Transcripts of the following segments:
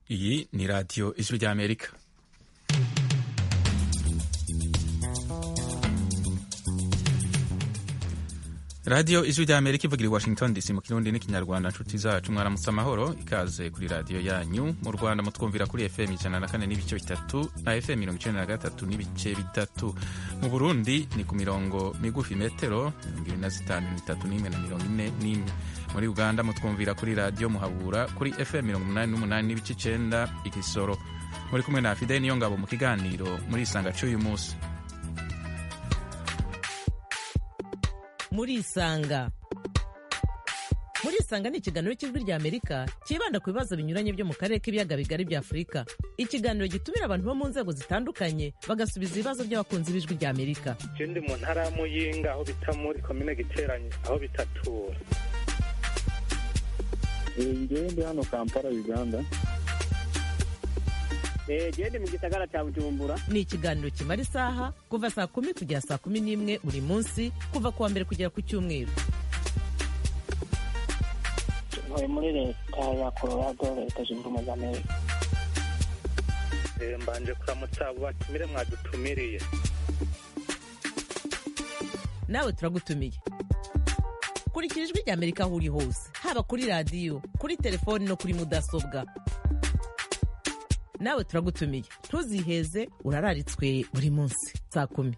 iyi ni radiyo ijwi ry'amerika radiyo ijwi ry'amerika ivugira i washington dc mu kirundi n'ikinyarwanda nshuti zacu mwaramutse amahoro ikaze kuri radiyo yanyu mu rwanda mutwumvira kuri fm ijana na kane n'ibice bitatu na fm mirongo icenda na gatatu n'ibice bitatu mu burundi ni ku mirongo migufi metero mirongo ibiri na zitanu bitatu n'imwe na mirongo ine n'imwe muri uganda mutwumvira kuri radiyo muhabura kuri fm mirongo umunani n'umunani n'ibice icenda igisoro muri kumwe na fideli niyo ngabo mu kiganiro muri isanga c'uyu munsi murisanga murisanga ni ikiganiro cy'ijwi rya amerika cyibanda ku bibazo binyuranye byo mu karere k'ibiyaga bigari bya afurika ikiganiro gitumira abantu bo mu nzego zitandukanye bagasubiza ibibazo by'abakunzi b'ijwi rya amerika je ndi mu ntara ya muyinga aho bita muri komine giteranye aho bitatura ngewe ndi hano kampala uganda gende mu gisagara cya bujumbura ni ikiganiro kimara isaha kuva saa kumi kugera saa kumi n'imwe buri munsi kuva ku wa mbere kugera ku cyumweru ntuye muri leta ya colorado leta zunze ubumwe za amerika Eh, mbanje kuramutsa abo batumire mwadutumiriye nawe turagutumiye kurikira ijwi rya amerika aho uri hose haba kuri radiyo kuri telefoni no kuri mudasobwa nawe turagutumiye ntuziheze urararitswe buri munsi saa kumi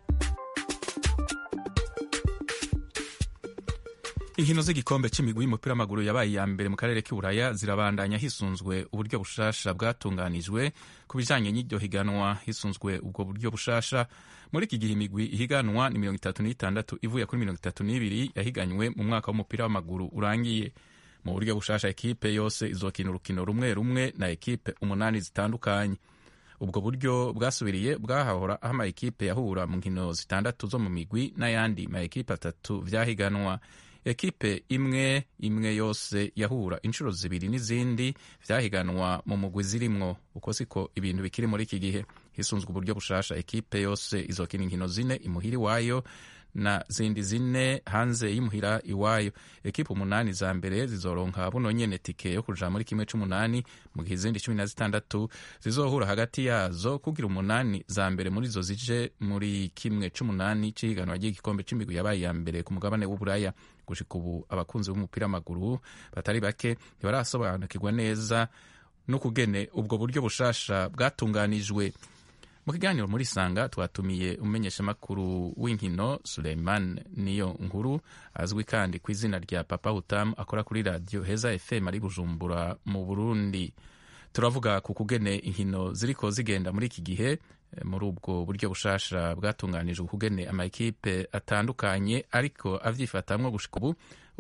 inkino z'igikombe c'imigwi y'umupira w'amaguru yabaye iya mbere mu karere k'iburaya zirabandanya hisunzwe uburyo bushasha bwatunganijwe ku bijanye n'iryo higanwa hisunzwe ubwo buryo bushasha muri iki gihe imigwi ihiganwa ni mirongo itatu n'itandatu ivuye kuri mirongo itatu n'ibiri yahiganywe mu mwaka w'umupira w'amaguru urangiye mu buryo bushasha ekipe yose izokina urukino rumwe rumwe na ekipe umunani zitandukanye ubwo buryo bwasubiriye bwahahora aho ama ekipe yahura mu nkino zitandatu zo mu migwi n'ayandi ma ekipe atatu vyahiganwa ekipe imwe imwe yose yahura inshuro zibiri n'izindi vyahiganwa mu mugwi zirimwo uko siko ibintu bikiri muri iki gihe hisunzwe uburyo bushasha ekipe yose izokina inkino zine imuhira iwayo na zindi zine hanze y'imuhira iwayo ekipe umunani za mbere zizoronka buno nyene tike yo kuja muri kimwe c'umunani mu gihe izindi cumi na zitandatu zizohura hagati yazo kugira umunani za mbere muri zo zije muri kimwe c'umunani c'ihiganwa ry'igikombe c'imigwi yabaye iya mbere ku mugabane w'uburaya gushika ubu abakunzi b'umupira w'amaguru batari bake ntibarasobanukirwa neza n'ukugene ubwo buryo bushasha bwatunganijwe mu kiganiro muri sanga twatumiye umumenyeshamakuru w'inkino suleiman niyo nkuru azwi kandi ku izina rya papa hutamu akora kuri radiyo heza fm ari bujumbura mu burundi turavuga ku kugene inkino ziriko zigenda muri iki gihe muri ubwo buryo bushasha bwatunganijwe kugene amakipe atandukanye ariko avyifatamwo gushika ubu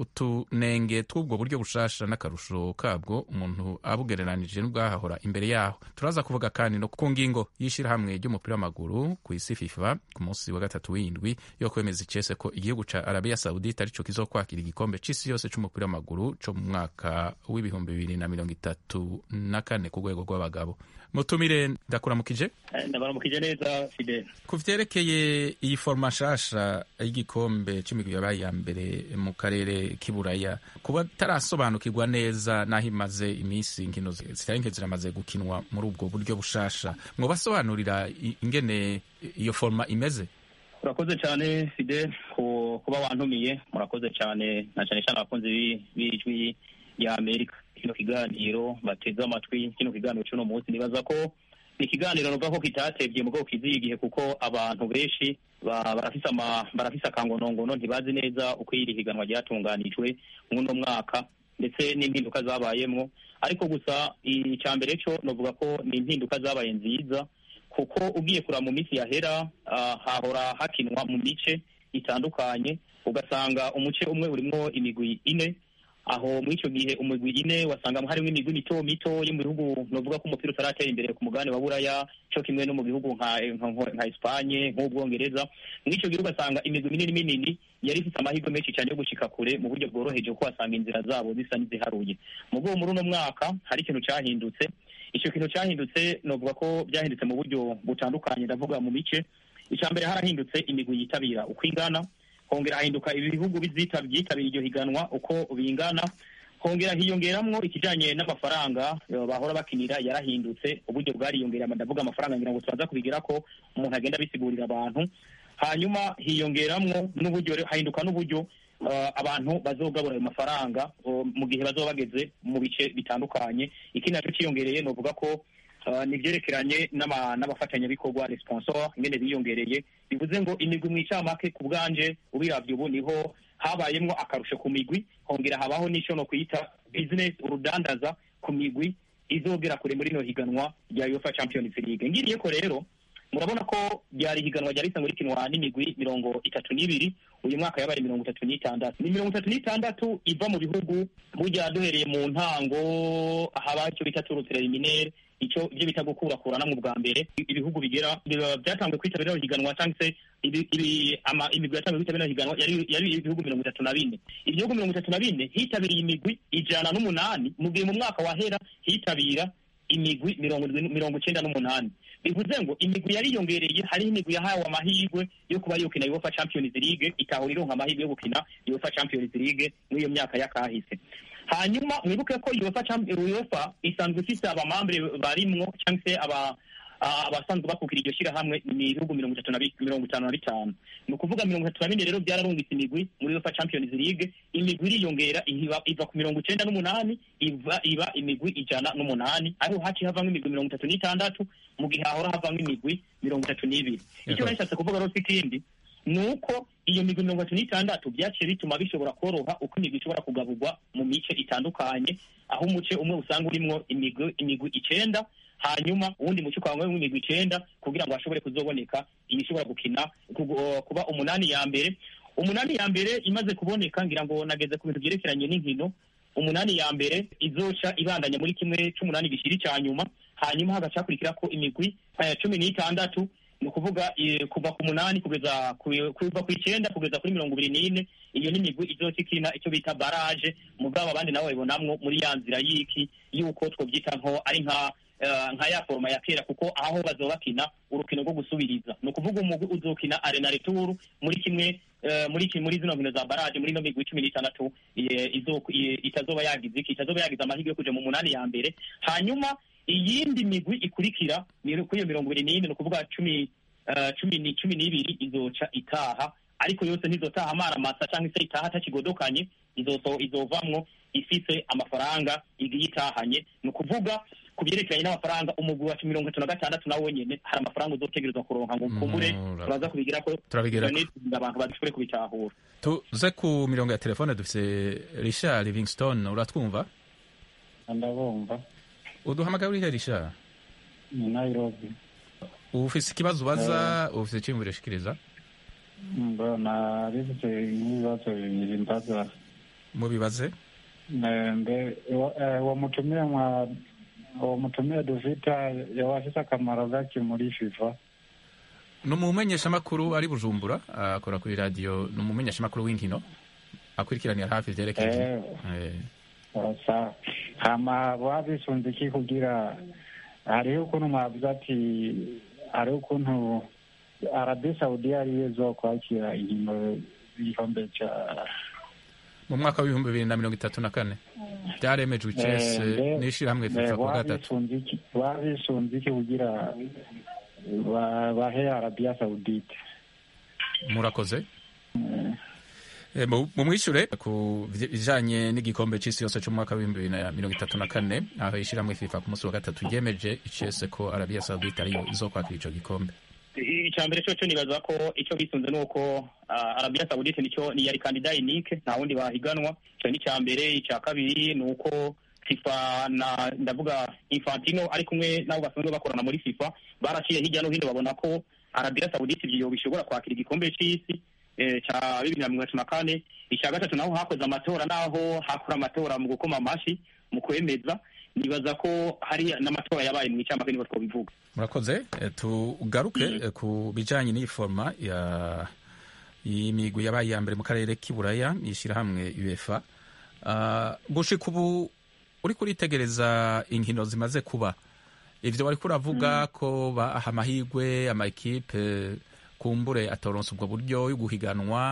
utunenge tw'ubwo buryo bushasha n'akarusho kabwo umuntu abugereranije n'ubwahahora imbere yaho turaza kuvuga kandi no ku ngingo y'ishirahamwe ry'umupira w'amaguru ku isi fifa ku munsi wa gatatu w'indwi yo kwemeza icese ko igihugu ca arabiya saudite arico kizokwakira igikombe c'isi yose c'umupira w'amaguru co mu mwaka w'ibihumbi bibiri na mirongo itatu na kane ku rwego rw'abagabo mutumire ndakuramukije ndabaramukije neza fidel ku vyerekeye iyi foroma nshasha y'igikombe c'imigwi yabaye iya mbere mu karere k'iburaya kuba tarasobanukirwa neza n'aho imaze iminsi inkino zitari nke ziramaze gukinwa muri ubwo buryo bushasha mwobasobanurira ingene iyo foroma imeze urakoze cyane fidel kuba wantumiye murakoze cyane na cyane cyane abakunzi b'ijwi ya amerika kino kiganiro bateze amatwi kino kiganiro cy'uno munsi nibaza ko ni ikiganiro nuvuga ko kitatevye mu bwoko kiziye igihe kuko abantu benshi barafise barafise akangonongono ntibazi neza uko iri higanwa ryatunganijwe mw'uno mwaka ndetse n'impinduka zabayemwo ariko gusa icya mbere cyo novuga ko ni impinduka zabaye nziza kuko ugiye kuraba mu minsi yahera hahora hakinwa mu mice itandukanye ugasanga umuce umwe urimwo imigwi ine aho muri icyo gihe umugwi ine wasanga harimo imigwi mito mito yo mu bihugu novuga ko umupira utaratera imbere ku mugabane wa buraya cyo kimwe no mu bihugu nka nka Espanye nk'ubwongereza muri icyo gihe ugasanga imigwi minini minini yari ifite amahirwe menshi cyane yo gushika kure mu buryo bworoheje kuko wasanga inzira zabo zisa n'iziharuye mu bwo muri uno mwaka hari ikintu cyahindutse icyo kintu cyahindutse novuga ko byahindutse mu buryo butandukanye ndavuga mu mice icya mbere harahindutse imigwi yitabira uko ingana hongera hahinduka ibihugu byitabiriye iryo higanwa uko bingana hongera hiyongeramwo ikijanye n'amafaranga eh, bahora bakinira yarahindutse uburyo bwariyongereye ndavuga amafaranga ngira ngo turaza kubigira ko umuntu agenda abisigurira abantu hanyuma hiyongeramwo n'uburyo rero- hahinduka n'uburyo eh, abantu bazogabura ayo mafaranga eh, mu gihe bazoba bageze mu bice bitandukanye ikindi naco ciyongereye novuga ko Uh, ni ibyerekeranye n'ama- n'abafatanyabikorwa responsor ingene biyongereye bivuze ngo imigwi mw'icamake ku bwanje ubiravye ubu niho habayemwo akarusho ku migwi hongera habaho n'ico no kwita business urudandaza ku migwi izogera kure muri no higanwa rya UEFA Champions League ngiriye ko rero murabona ko ryari higanwa ryari risanzwe rikinwa n'imigwi mirongo itatu n'ibiri uyu mwaka yabaye mirongo itatu n'itandatu ni mirongo itatu n'itandatu iva mu bihugu burya duhereye mu ntango haba icyo bita turu preliminaire icyo ibyo bita gukurakurana mu bwa mbere ibihugu bigera biba byatanzwe kwitabira rino higanwa cyangwa se ibi- ibi- ama- imigwi yatanzwe kwitabira rino higanwa yari yari ibihugu mirongo itatu na bine ibihugu mirongo itatu na bine hitabiriye imigwi ijana n'umunani mu gihe mu mwaka wahera hitabira imigwi mirongo irindwi- mirongo icyenda n'umunani bivuze ngo imigwi yariyongereye hariho imigwi yahawe amahirwe yo kuba yokina UEFA Champions League itahura ironka amahirwe yo gukina UEFA Champions League muri iyo myaka y'akahise hanyuma mwibuke ko UEFA Champ- UEFA isanzwe ifise abamambure barimwo cyangwa se aba ah, abasanzwe bakukira iryo shyirahamwe ni ibihugu mirongo itatu na bi- mirongo itanu na bitanu ni ukuvuga mirongo itatu na bine rero byararungitse imigwi muri UEFA Champions League imigwi iriyongera iva, iva ku mirongo icenda n'umunani iva iba imigwi ijana n'umunani ariho haciye havamwo imigwi mirongo itatu n'itandatu mu gihe hahora havamwo imigwi mirongo itatu n'ibiri icyo Yego. nashatse kuvuga rero si ikindi ni uko iyo migwi mirongo itatu n'itandatu byaciye bituma bishobora koroha uko imigwi ishobora kugaburwa mu mice itandukanye aho umuce umwe usanga urimwo imigwi imigwi icenda hanyuma uwundi muce ukaba urimwo imigwi icenda kugira ngo hashobore kuzoboneka iyi ishobora gukina kugu- kuba umunani ya mbere umunani ya mbere imaze kuboneka ngira ngo nageze ku bintu byerekeranye n'inkino umunani ya mbere izoca ibandanya muri kimwe c'umunani gishiri ca nyuma hanyuma hagaca hakurikira ko imigwi eh, cumi n'itandatu ni ukuvuga eh, kuva ku munani kugeza ku- kuva ku icenda kugeza kuri mirongo ibiri n'ine iyo ni imigwi izoca ikina icyo bita baraje mugabo abandi nabo babibonamwo muri ya nzira y'iki y'uko twobyita nko ari nka eh, nka ya foroma ya kera kuko aho bazoba bakina urukino rwo gusubiriza ni ukuvuga umugwi uzokina arena retour muri kimwe eh, muri ki- muri zino nkino za baraje muri ino migwi cumi n'itandatu eh, izo- eh, itazoba yagize iki itazoba yagize amahirwe yo kuja mu munani ya mbere hanyuma iyindi migwi ikurikira ni kuri iyo mirongo ibiri n'ine ni ukuvuga cumi eh, cumi ni cumi n'ibiri izoca itaha ariko yose ntizotaha amaramasa cyangwa se itaha atakigodokanye izoso izovamwo ifise amafaranga igiye itahanye ni ukuvuga ku byerekeranye n'amafaranga umugwi wa mirongo itatu na gatandatu nawe wenyene hari amafaranga uzotegerezwa kuronka ngo ukumbure Mura- turaza kubigira ko Turabigirako. kugira abantu badashobore kubitahura tuze ku mirongo ya telefone dufise richard livingstone uratwumva ndabumva uduhamagaye urihe richard ni nairobi ufise ikibazo ubaza ufise iciyumviro ushikiriza mbona bifite nk'ibibazo bibiri mbaza mubibaze Ne- mbe uwo- eh, uwo mutumire mwa uwo mutumire dufite yaba afite akamaro gake muri fifa ni umumenyeshamakuru ari bujumbura akora kuri radiyo ni umumenyeshamakuru w'inkino akurikiranira hafi ivyerekeye Eh. Eh, urasa hama baba bisunze iki kugira hariho ukuntu mwavuze ati hariho ukuntu arabi saudi ariyo zo kwakira inkino y'igikombe cya mu mwaka w'ibihumbi bibiri na mirongo itatu na kane byaremejwe icese mbe- n'ishirahamwe fifa ku wa baba gatatu bisunze iki baba bisunze iki kugira ba- bahe arabiya saudite murakoze Eh, mu mu mwishure ku bijanye n'igikombe c'isi yose c'umwaka w'ibihumbi bibiri na mirongo itatu na kane aho ishirahamwe fifa ku munsi wa gatatu ryemeje icese ko arabiya saudite ariyo izokwakira ico gikombe icya mbere cyo cyo nibaza ko icyo bisunze ni uko ah, arabiya sawudite nicyo ni yari kandida unike nta wundi bahiganwa icyo ni icya mbere icya kabiri ni uko fifa na ndavuga infantino ari kumwe n'abo basanzwe bakorana muri fifa baraciye hirya no hino babona ko arabiya sawudite ibyo bishobora kwakira igikombe c'isi eh, cya bibiri na mirongo itatu na kane icya gatatu naho hakoze amatora naho hakora amatora mu gukoma amashi mu kwemeza nibaza ko hari n'amatora yabaye mu icamake niba twobivuga murakoze Eh, tugaruke eh, ku bijanye n'iyi forma ya y'imigwi yabaye iya mbere mu karere k'iburaya n'ishirahamwe uefa Ah, gushika ubu uriko uritegereza inkino zimaze kuba ivyo wariko uravuga ko baha amahirwe amakipe kumbure atoronsa ubwo buryo yo guhiganwa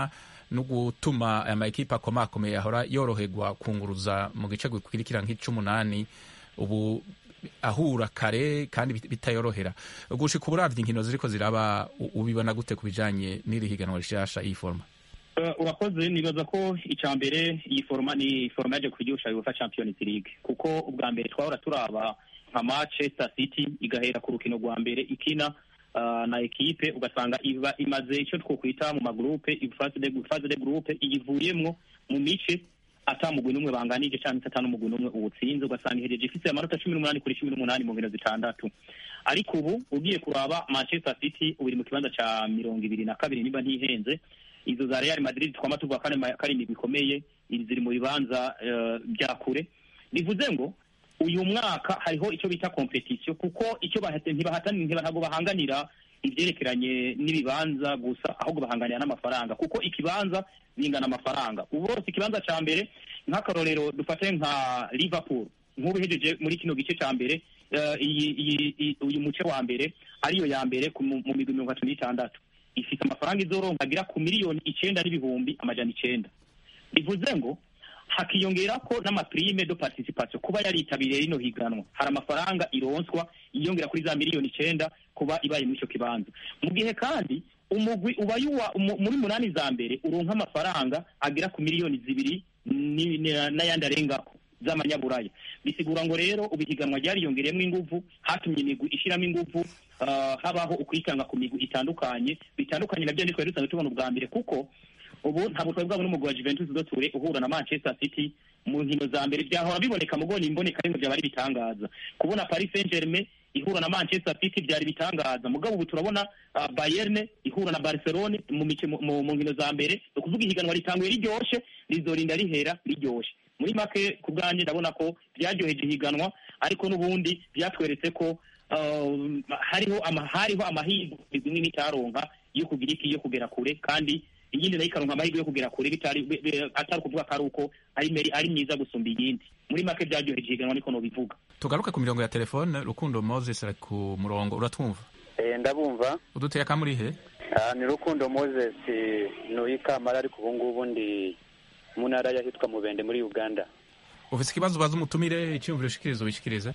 no gutuma aya makipe akomakomeye ahora yoroherwa kunguruza mu gice gikurikira nk'ic'umunani ubu ahura kare kandi bit- bitayorohera gushika uburavye inkino ziriko ziraba u- ubibona gute ku bijanye n'iri higanwa rishasha iyi forma Eh, urakoze nibaza ko icya mbere iyi foroma ni foroma yaje kuryosha UEFA Champions League kuko ubwa mbere twahora turaba nka Manchester City igahera ku rukino rwa mbere ikina ah, na ekipe ugasanga iba imaze icyo twokwita mu magrupe phase de phase de groupe iyivuyemwo mu mice ata mugwi n'umwe banganije cyangwa se ata n'umugwi n'umwe uwutsinze ugasanga ihereje ifite amanota cumi n'umunani kuri cumi n'umunani mu nkino zitandatu ariko ubu ugiye kuraba Manchester City ubu iri mu kibanza cya mirongo ibiri na kabiri niba ntihenze izo za Real Madrid twama tuvuga ko ari ma- ko ari imigwi ikomeye iri ziri mu bibanza eh, bya kure bivuze ngo uyu mwaka hariho icyo bita competition kuko icyo bahate ntibahatani ntabwo bahanganira ibyerekeranye n'ibibanza gusa ahubwo bahanganira n'amafaranga kuko ikibanza bingana amafaranga ubu bose ikibanza cya mbere nk'akarorero dufate nka Liverpool nk'ubu ihejeje muri kino gice cya mbere eh, iyi- iyi- iyi- uyu muce wa mbere ariyo ya mbere ku- mu mu migwi mirongo itatu n'itandatu ifite amafaranga izoronka agera ku miliyoni icenda n'ibihumbi amajana icenda bivuze ngo hakiyongera ko n'amaprime de participation kuba yaritabiriye rino higanwa hari amafaranga ironswa yiyongera kuri za miliyoni icenda kuba ibaye muri icyo kibanza mu gihe kandi umugwi ubaye uwa umu- muri munani za mbere uronka amafaranga agera ku miliyoni zibiri ni- ni- n'ayandi arengako z'amanyaburaya bisigura ngo rero ubu ihiganwa ryariyongereyemo inguvu hatumye imigwi ishyiramo inguvu ah, habaho ukwikanga ku migwi itandukanye bitandukanye nabyo ntitwari dusanzwe tubona ubwa mbere kuko ubu ntabwo twari bwabona umugwi wa Juventus do Ture uhura na Manchester City mu nkino za mbere byahora biboneka mu goni imboneka ariko byaba ari bitangaza kubona Paris Saint-Germain ihura na Manchester City byari bitangaza mugabo ubu turabona uh, Bayern ihura na Barcelona mu mice mu, mu mu nkino za mbere ni ukuvuga ihiganwa ritanguye riryoshe rizorinda rihera riryoshe muri make ku bwanjye ndabona ko byaryoheje ihiganwa ariko n'ubundi byatweretse ko uh, hariho ama, hariho amahirwe imwe n'itaronka yo kugira iki yo kugera kure kandi iyindi nayo ikaronka amahirwe yo kugera kure bitari be- be- atari ukuvuga ko ari uko ari meri- ari myiza gusumba iyindi muri make byaryoheje ihiganwa niko nobivuga tugaruke ku mirongo ya telefone rukundo moses ari ku murongo uratwumva Eh, ndabumva uduteye akamuri he Ah, ni rukundo moses nuyi kamara ariko ubu ngubu ndi mu ntara y'ahitwa mubende muri uganda ufise ikibazo ubaza umutumire icyiyumviro ushikiriza ubishikirize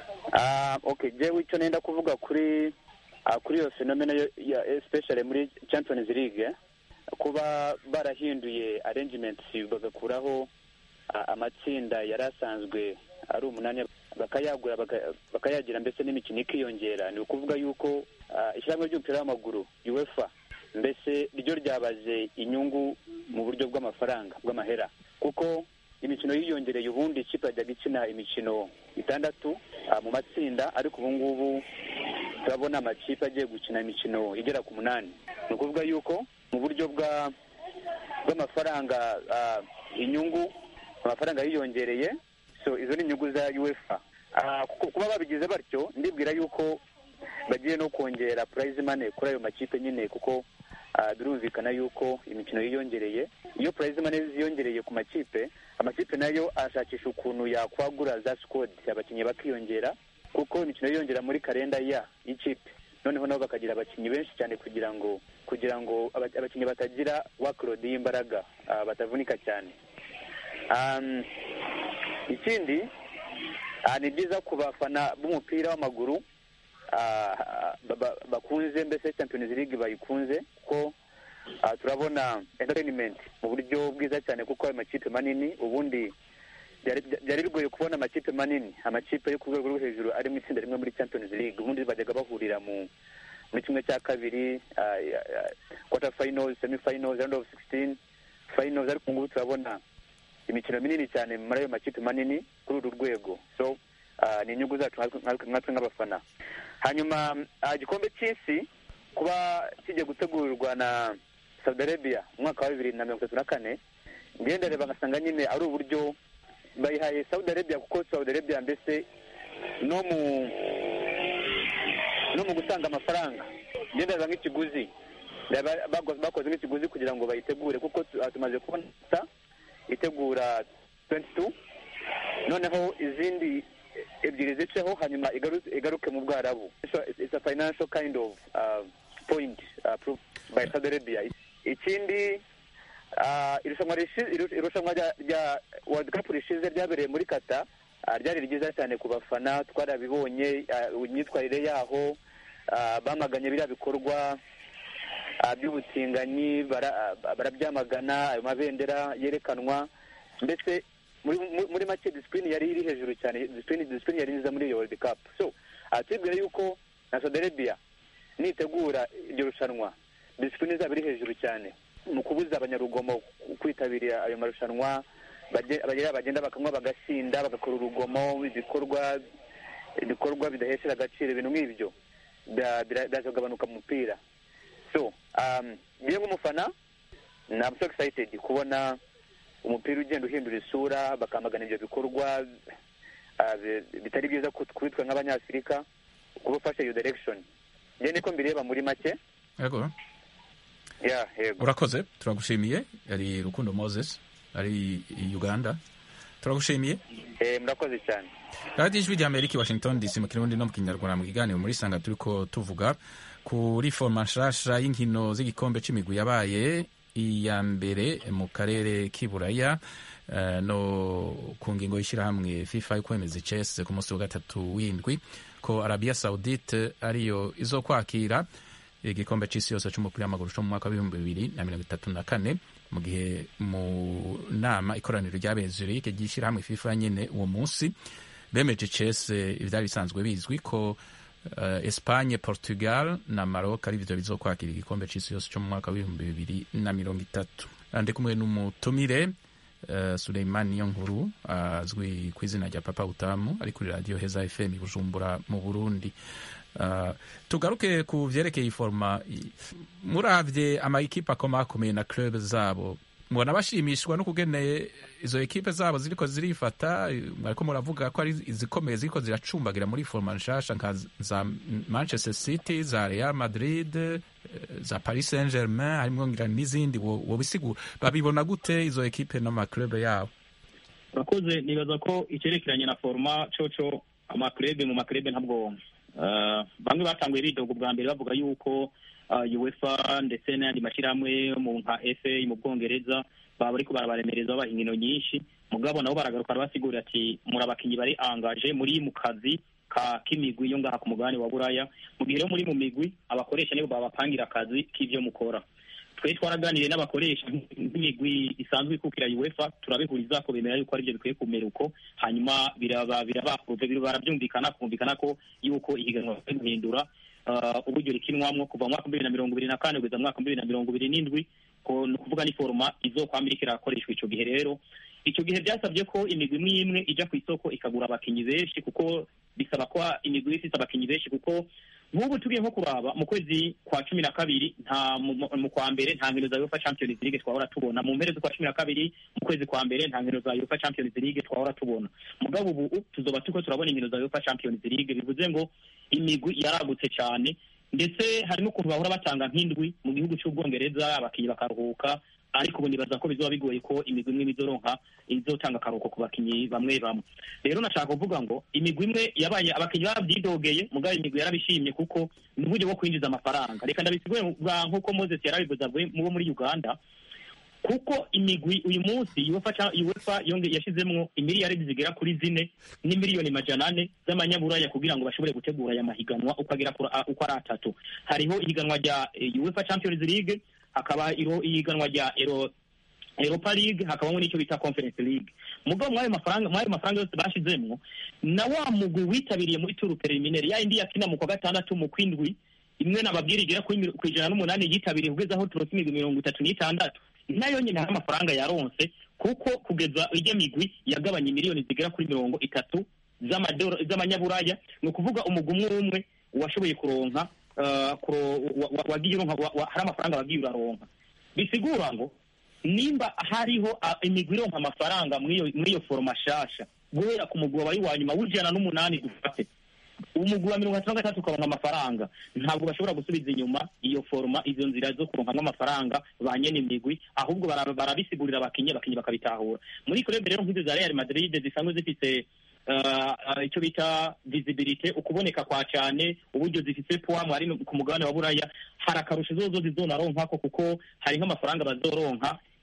Ah, okay jewe icyo nenda kuvuga kuri ah, kuri iyo fenomena yo- ya especially muri champions league eh, kuba barahinduye arrangements bagakuraho ah, amatsinda yari asanzwe ari umunani bakayagura baka- bakayagira mbese n'imikino ikiyongera ni ukuvuga yuko ah, ishyirahamwe ry'umupira w'amaguru uefa mbese ryo ryabaze inyungu mu buryo bw'amafaranga bw'amahera kuko imikino yiyongereye ubundi ikipe yajyaga ikina imikino itandatu ah, mu matsinda ariko ubu ngubu turabona amakipe agiye gukina imikino igera ku munani ni ukuvuga yuko mu buryo bwa bw'amafaranga ah, inyungu amafaranga yiyongereye so izo ni inyungu za uefa Ah, ku- kuba babigize batyo ndibwira yuko bagiye no kongera prize money kuri ayo makipe nyine kuko ah, birumvikana yuko imikino yiyongereye iyo prize money ziyongereye ku makipe amakipe nayo ashakisha ukuntu yakwagura za squad abakinnyi bakiyongera kuko imikino yiyongera muri kalenda ya y'ikipe noneho nabo bakagira abakinnyi benshi cyane kugira ngo kugira ngo aba- abakinnyi batagira workload y'imbaraga ah, batavunika cyane Um, ikindi ah, ni byiza ku bafana b'umupira w'amaguru ah, ba- ba- bakunze mbese champions league bayikunze kuko ah, turabona entertainment mu buryo bwiza cyane kuko ayo makipe manini ubundi byari byari bigoye kubona amakipe manini amakipe yo ku rwego rwo hejuru ari mu itsinda rimwe muri champions league ubundi bajyaga bahurira mu muri kimwe cya kabiri ah, ya- ya- quarter finals semi finals round of 16 finals ariko ubu ngubu turabona imikino minini cyane muri ayo makipe manini kuri uru rwego so ah, ni inyungu zacu nkatwe- nkatwe nkatwe nk'abafana hanyuma ah, igikombe cy'isi kuba kigiye gutegurwa na saudi arabia mu mwaka wa bibiri na mirongo itatu na kane ngenda reba ngasanga nyine ari uburyo bayihaye saudi arabia kuko saudi arabia mbese no mu no mu gutanga amafaranga ngenda reba nk'ikiguzi Reba bago- bakoze nk'ikiguzi kugira ngo bayitegure kuko tu- ah, tumaze kubona sa itegura 22 noneho izindi ebyiri ziceho hanyuma igaru- igaruke mu bwarabu So, it's- it's a financial kind of uh, point uh, proved by Saudi Arabia ikindi Ah, irushanwa rishi- iru- irushanwa rya- rya world cup rishize ryabereye muri kata ah, ryari ryiza cyane ku bafana twarabibonye ah, imyitwarire yaho ah, bamaganye biriya bikorwa ah, by'ubutinganyi bara- ah, barabyamagana ayo mabendera yerekanwa mbese muri muri- muri make disipurine yari iri hejuru cyane disipurine disipurine yari nziza muri iyo world cup so ah, tubwire yuko na saudi arabia nitegura iryo rushanwa disipurine izaba iri hejuru cyane mu kubuza abanyarugomo kwitabira ayo marushanwa baje- bagira bagenda bakanywa bagasinda bagakora urugomo ibikorwa ibikorwa bidahesera agaciro ibintu nk'ibyo bya- bira- biraza kugabanuka mu mupira so um, ngiye nk'umufana I'm so excited kubona umupira ugenda uhindura isura bakamagana ibyo bikorwa ah, bi- bitari byiza ku- kuri twe nk'abanyafurika kuba ufashe iyo direction njye niko mbireba muri make yego ya yego urakoze turagushimiye yari rukundo moses ari i uganda turagushimiye Eh, murakoze cyane radiyo ijwi rya amerika i washington dc mu kirundi no mu kinyarwanda mu kiganiro muri sanga turi ko tuvuga kuri foroma nshasha y'inkino z'igikombe c'imigwi yabaye iya mbere mu karere k'iburaya eh, no ku ngingo y'ishyirahamwe fifa yo kwemeza icese ku munsi wa gatatu w'indwi ko arabia saudite ariyo izo kwakira igikombe c'isi yose c'umupira w'amaguru co mu mwaka w'ibihumbi bibiri na mirongo itatu na kane mu gihe mu nama ikoraniro ryabereye zurich ry'ishyirahamwe fifa nyene uwo munsi bemeje cese ivyari bisanzwe bizwi ko uh, Espagne, Portugal na Maroc ari byo bizokwakira igikombe c'isi yose cyo mu mwaka w'ibihumbi bibiri na mirongo itatu ndi kumwe n'umutumire uh, Suleiman Niyonkuru azwi ku izina rya Papa Utamu ari kuri radio Heza FM i Bujumbura mu Burundi Uh, tugaruke ku vyerekeye forma muravye ama ekipe akomakomeye na club zabo mubona bashimishwa no kugene izo ekipe zabo ziriko zirifata ariko muravuga ko ari izikomeye ziriko ziracumbagira muri forma nshasha nka za manchester city za real madrid eh, za paris saint germain harimwo ngira n'izindi wo- wobisigura babibona gute izo ekipe n'amaklube yabo urakoze nibaza ko icyerekeranye na foruma coco amakurebe mu makurebe ntabwo eh, bamwe batanguye bidoga ubwa mbere bavuga yuko eh, uefa ndetse n'ayandi mashyirahamwe yo mu nka fa mu bwongereza baba bariko barabaremereza babaha inkino nyinshi mugabo nabo baragaruka barabasigurira ati muri abakinyi bari angaje muri mu kazi ka k'imigwi yo ngaha ku mugabane wa buraya mu gihe rero muri mu migwi abakoresha nibo babapangira akazi k'ivyo mukora twe twaraganiriye n'abakoresha nk'imigwi isanzwe ikukira uefa turabihuriza ko bemera yuko aribyo bikwiye kumera uko hanyuma biraba birabakuruve barabyumvikana kumvikana ko yuko ihiganwa bakwiye guhindura uh, uburyo rikinwamwo kuva mu mwaka bibiri na mirongo ibiri na kane kugeza mu mwaka bibiri na mirongo ibiri n'indwi ko ni ukuvuga ni foruma izokwama iriko irakoreshwa ico gihe rero icyo gihe byasabye ko imigwi imwe imwe ijya ku isoko ikagura abakinyi benshi kuko bisaba ko imigwi ifite abakinyi benshi kuko nk'ubu tugiye nko kuraba mu kwezi kwa cumi na kabiri nta mu- mu mu kwa mbere nta nkino za UEFA Champions League twahora tubona mu mpera z'ukwa cumi na kabiri mu kwezi kwa mbere nta nkino za UEFA Champions League twahora tubona mugabo ubu tuzoba turiko turabona inkino za UEFA Champions League bivuze ngo imigwi yaragutse cyane ndetse hari n'ukuntu bahora batanga nk'indwi mu gihugu cy'ubwongereza abakinnyi bakaruhuka ariko ubu nibaza ko bizoba bigoye ko imigwi imwe izoronka izotanga akaruhuko ku bakinnyi bamwe bamwe rero nashaka kuvuga ngo imigwi imwe yabaye abakinnyi barabyidogeye mugabo imigwi yarabishimye kuko ni uburyo bwo kwinjiza amafaranga reka ndabisigure bwa nk'uko moses yarabivuze avuye mu bo muri uganda kuko imigwi uyu munsi UEFA ca- UEFA yonge yashizemwo imiliyaridi zigera kuri zine n'imiliyoni majana ane z'amanyaburaya kugira ngo bashobore gutegura aya mahiganwa uko agera kuri- a- uko ari atatu hariho ihiganwa rya eh, UEFA Champions League hakaba iro- ihiganwa rya Euro Europa League hakabamo n'icyo bita Conference League mugabo mwayo mafaranga mwayo mafaranga yose bashizemwo na wa mugwi witabiriye muri tour preliminaire ya indi yakina mu kwa gatandatu mu kwindwi imwe nababwira igera kuri mil- ku ijana n'umunani yitabiriye kugeza aho turose imigwi mirongo itatu n'itandatu nayo nyine hari amafaranga yaronse kuko kugeza ijya migwi yagabanye miliyoni zigera kuri mirongo itatu z'amadoro- z'amanyaburaya ni ukuvuga umugwi umwe umwe washoboye kuronka uh, kuro- wa- wa- wagiye uronka wa- wa- hari amafaranga wagiye uraronka bisigura ngo nimba hariho ah, imigwi ironka amafaranga muri iyo- muri iyo foroma shasha guhera ku mugwi wabaye uwa nyuma w'ijana n'umunani dufate umugwi wa mirongo itatu na gatatu ukaronka amafaranga ntabwo bashobora gusubiza inyuma iyo foroma izo nzira zo kuronkamwo amafaranga ba nyene imigwi ahubwo bara- barabisigurira abakinyi abakinyi bakabitahura muri kurebe rero nk'izo za real madrid zisanzwe zifise uh, uh, icyo bita visibility ukuboneka kwa cyane uburyo zifise poids mwari ku mugabane wa buraya hari akarusho zozo zizonaronkako kuko hari nk'amafaranga bazoronka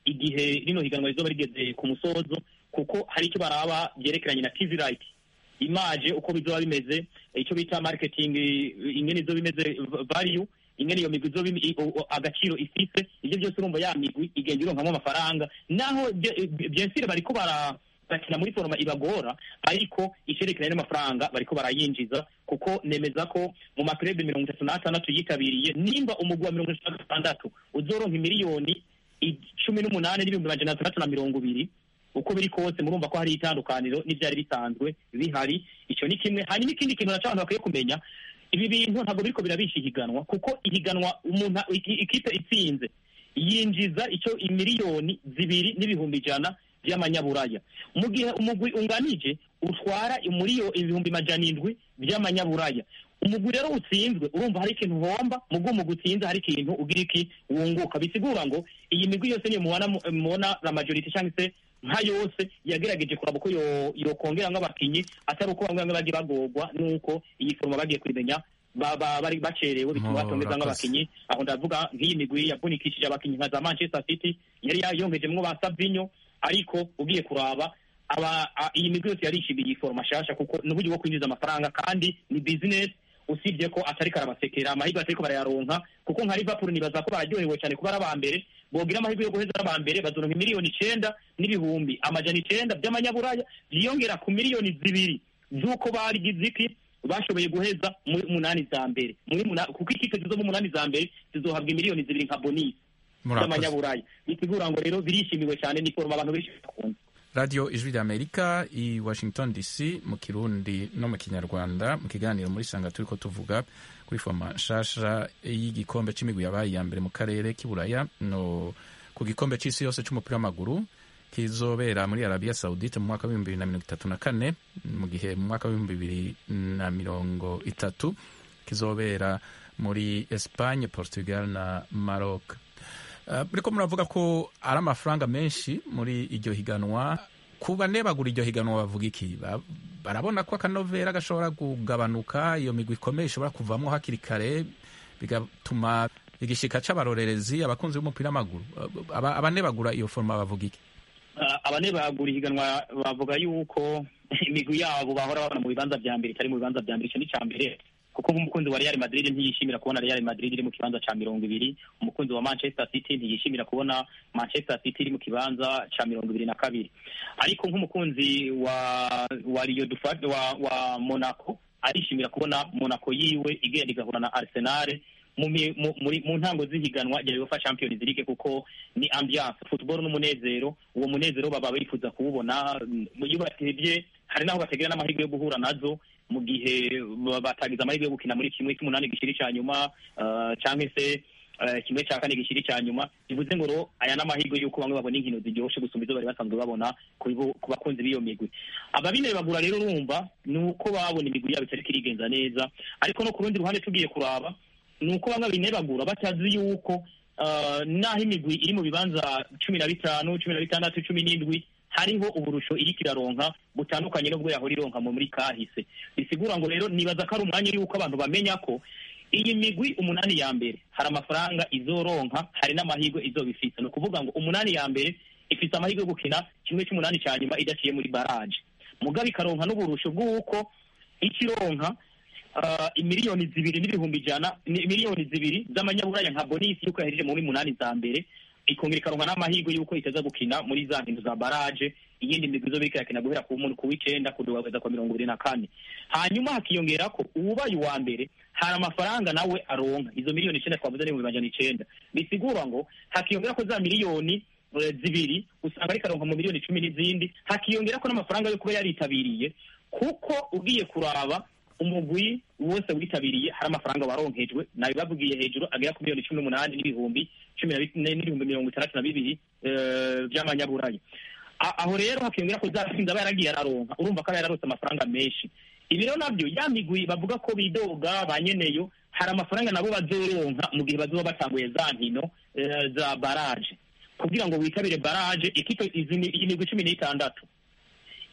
igihe rino higanwa rizoba rigeze ku musozo kuko hari icyo baraba byerekeranye na tv right imaje uko bizoba bimeze icyo bita marketing ingene izo bimeze value ingene iyo migwi izoba imi- i- o- o- agaciro ifise ibyo byose urumva ya migwi igenda ironkamo amafaranga naho bye- byensire bariko bara bakina muri foroma ibagora ariko icerekeranye n'amafaranga bariko barayinjiza kuko nemeza ko mu makrebe mirongo itatu n'atandatu yitabiriye nimba umugwi wa mirongo itatu na gatandatu uzoronka miliyoni cumi n'umunani n'ibihumbi majana atandatu na mirongo ibiri uko biri kose murumva ko hari itandukaniro n'ibyari bisanzwe bihari icyo ni kimwe hanyuma ikindi kintu naco abantu bakwiye kumenya ibi bintu ntabwo biriko birabisha ihiganwa kuko ihiganwa umuntu iki- ikipe itsinze yinjiza icyo miliyoni zibiri n'ibihumbi ijana by'amanyaburaya mu gihe umugwi unganije utwara muri yo ibihumbi majana indwi by'amanyaburaya umugwi rero utsinzwe urumva hari ikintu uhomba mu bwo umugwi utsinze hari ikintu ugira iki wunguka bisigura ngo iyi migwi yose niyo mubona mubona la majority cyangwa se nka yose yagerageje kuraba uko yo- yokongera nk'abakinyi atari uko bamwe bamwe bagiye bagorwa n'uko iyi foroma bagiye kubimenya ba- ba- bari bacerewe bituma Oh, batongeza urakoze. nk'abakinyi aho ndavuga nk'iyi migwi yavunikishije abakinyi nka za manchester city yari yayongejemwo ba savinyo ariko ugiye kuraba aba a- iyi migwi yose yarishimiye iyi foroma nshasha kuko ni uburyo bwo kwinjiza amafaranga kandi ni business usibye ko atari karabasekera amahirwe atariko barayaronka kuko nka liverpool nibaza ko bararyohewe cyane kuba ari aba mbere bogira amahirwe yo guheza ari aba mbere bazoronka miliyoni icenda n'ibihumbi amajana icenda by'amanyaburaya byiyongera ku miliyoni zibiri z'uko barigize iki bashoboye guheza muri munani za mbere muri muna- kuko ikipe zizo mu munani za mbere zizohabwa miliyoni zibiri nka bonisi murakoze z'amanyaburaya bisigura ngo rero birishimiwe cyane ni foroma abantu benshi bakunda radiyo ijwi ry'amerika i washington dc mu kirundi no mu kinyarwanda mu kiganiro muri sanga turi ko tuvuga kuri foma nshasha y'igikombe c'imigwi yabaye iya mbere mu karere k'iburaya no ku gikombe c'isi yose c'umupira w'amaguru kizobera muri arabiya saudite mu mwaka w'ibihumbi bibiri na mirongo itatu na kane mu gihe mu mwaka w'ibihumbi bibiri na mirongo itatu kizobera muri espagne portugal na maroc Uh, muriko muravuga ko ari amafaranga menshi muri iryo higanwa ku bane bagura iryo higanwa bavuga iki Ba- barabona ko akanovera gashobora kugabanuka iyo migwi ikomeye ishobora kuvamo hakiri kare bigatuma igishika c'abarorerezi abakunzi b'umupira w'amaguru Uh, aba- abane bagura iyo foroma bavuga iki Ah, abane bagura ihiganwa bavuga yuko imigwi yabo bahora babona mu bibanza vya mbere itari mu bibanza vya mbere ico ni ca mbere kuko nk'umukunzi wa Real Madrid ntiyishimira kubona Real Madrid iri mu kibanza ca mirongo ibiri umukunzi wa Manchester City ntiyishimira kubona Manchester City iri mu kibanza ca mirongo ibiri na kabiri ariko nk'umukunzi wa wa Rio du Fad wa, wa Monaco arishimira kubona Monaco yiwe igenda igahura na Arsenal mu, mi- mu, muri, mu ntango z'ihiganwa rya UEFA Champions League kuko ni ambiance football n'umunezero uwo munezero baba bifuza kuwubona mm, iyo batebye hari naho bategera n'amahirwe yo guhura nazo mu gihe ba- batagize amahirwe yo gukina muri kimwe cy'umunani gishiri cya nyuma uh, cyangwa se uh, kimwe cya kane gishiri cya nyuma bivuze ngo ro aya n'amahirwe y'uko bamwe babona inkino ziryoshe gusumba izo bari basanzwe babona ku bibu- ku bakunzi b'iyo migwi ababine bagura rero urumva ni uko babona imigwi yabo itariko irigenza neza ariko no ku rundi ruhande tugiye kuraba ni uko bamwe binebagura batazi yuko uh, naho imigwi iri mu bibanza cumi na bitanu cumi na bitandatu cumi n'indwi hariho uburusho iriko iraronka butandukanye n'ubwo yahora ironka mu muri kahise bisigura ngo rero nibaza ko ari umwanya yuko abantu bamenya ko iyi migwi umunani ya mbere hari amafaranga izoronka hari n'amahirwe izoba ifise ni ukuvuga ngo umunani ya mbere ifise amahirwe yo gukina kimwe cy'umunani cya nyuma idaciye muri baraje mugabe ikaronka n'uburusho bw'uko ikironka uh, imiliyoni zibiri n'ibihumbi ijana ni- miliyoni zibiri z'amanyaburaya nka bonisi yuko yahejeje muri munani za mbere ikongera ikaronka n'amahirwe yuko itaza gukina muri za nkino za baraje iyindi migwi izo biriko irakina guhera ku mu- ku w'icenda kugeza kwa mirongo ibiri na kane hanyuma hakiyongera ko uwubaye uwa mbere hari amafaranga nawe aronka izo miliyoni icenda twavuze n'ibihumbi majana icenda bisigura ngo hakiyongera ko za miliyoni eh, zibiri usanga ariko aronka mu miliyoni cumi n'izindi hakiyongera ko n'amafaranga yo kuba yaritabiriye kuko ugiye kuraba umugwi wose witabiriye hari amafaranga waronkejwe nabibabwiye hejuru agera ku miliyoni cumi n'umunani n'ibihumbi cumi na bine n'ibihumbi mirongo itandatu na bibiri eh, by'amanyaburaya A- aho rero hakiyongera ko zatsinze aba yaragiye araronka urumva ko aba yararose amafaranga menshi ibi rero nabyo ya migwi bavuga ko bidoga ba nyeneyo hari amafaranga nabo bazoronka mu gihe bazoba batanguye za nkino eh, za baraje kugira ngo witabire baraje ikipe izi ni- iyi migwi cumi n'itandatu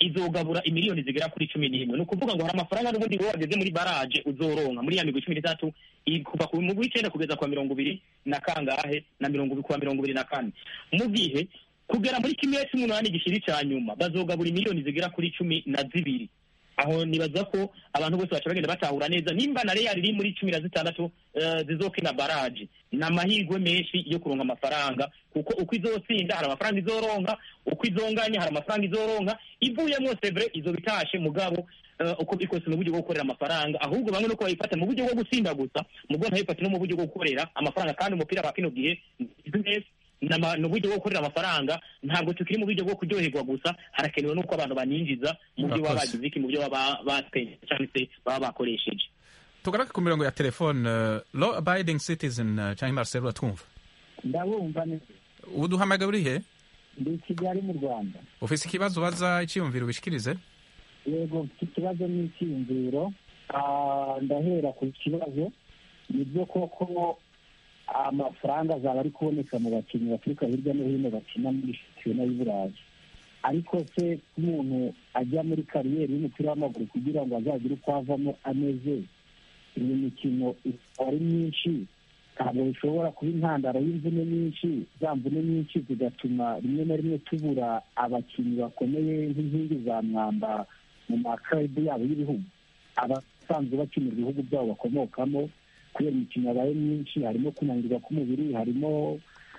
izogabura imiliyoni zigera kuri cumi n'imwe ni ukuvuga ngo hari amafaranga n'ubundi wowe wageze muri baraje uzoronka muri ya migwi cumi n'itatu i- kuva ku mugwi w'icenda kugeza kwa mirongo ibiri na kangahe na mirongo ibiri kuwa mirongo ibiri na kane mu gihe kugera muri kimwe c'umunani gishiri ca nyuma bazogabura imiliyoni zigera kuri cumi na zibiri aho nibaza ko abantu bose baca bagenda batahura neza nimba na real iri muri cumi na zitandatu eh, zizokina baraje ni amahirwe menshi yo kuronka amafaranga kuko uko izotsinda hari amafaranga izoronka uko izonganya hari amafaranga izoronka ivuyemo sevre izo bitashe mugabo eh, uko bikose mu buryo bwo gukorera amafaranga ahubwo bamwe nuko bayifata mu buryo bwo gutsinda gusa mugabo ntayifate no mu buryo bwo gukorera amafaranga kandi umupira wa kino gihe ni business nama- ni uburyo bwo gukorera amafaranga ntabwo tukiri mu buryo bwo kuryoherwa gusa harakenewe n'uko abantu baninjiza mu byo baba Murakoze. bagize iki mu byo baba baspende cyangwa se baba bakoresheje tugaruke ku mirongo ya telefone uh, law abiding citizen uh, cyangwa marcel uratwumva ndabumva neza uduhamagaye uri he ndi i kigali mu rwanda ufise ikibazo ubaza icyiyumviro ubishikirize yego mfite ikibazo n'icyiyumviro Ah, ndahera ku kibazo ni byo koko amafaranga azaba ari kuboneka mu bakinnyi baturuka hirya no hino bakina muri shampiyona y'i burayi ariko se umuntu ajya muri kariyeri y'umupira w'amaguru kugira ngo azagire uko avamo ameze iyi mikino ikaba ari myinshi ntabwo bishobora kuba intandaro y'imvune nyinshi za mvune nyinshi zigatuma rimwe na rimwe tubura abakinnyi bakomeye nk'inkingi za mwamba mu makarabu yabo y'ibihugu abasanzwe bakinira ibihugu byabo bakomokamo kubera imikino yabaye myinshi harimo kunanirwa k'umubiri harimo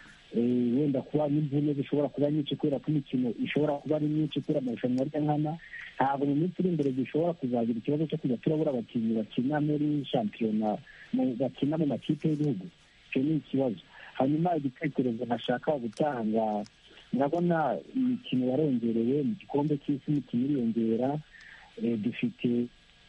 eh, wenda kuba n'imvune zishobora kuba nyinshi kubera ko imikino ishobora kuba ari myinshi kubera amarushanwa arya nkana ntabwo mu minsi iri imbere dushobora kuzagira ikibazo cyo kujya turabura abakinnyi bakina muri shampiyona mu- bakina mu makipe y'ibihugu icyo ni ikibazo hanyuma igitekerezo ntashaka gutanga murabona imikino yarongerewe mu gikombe cy'isi imikino iriyongera eh, dufite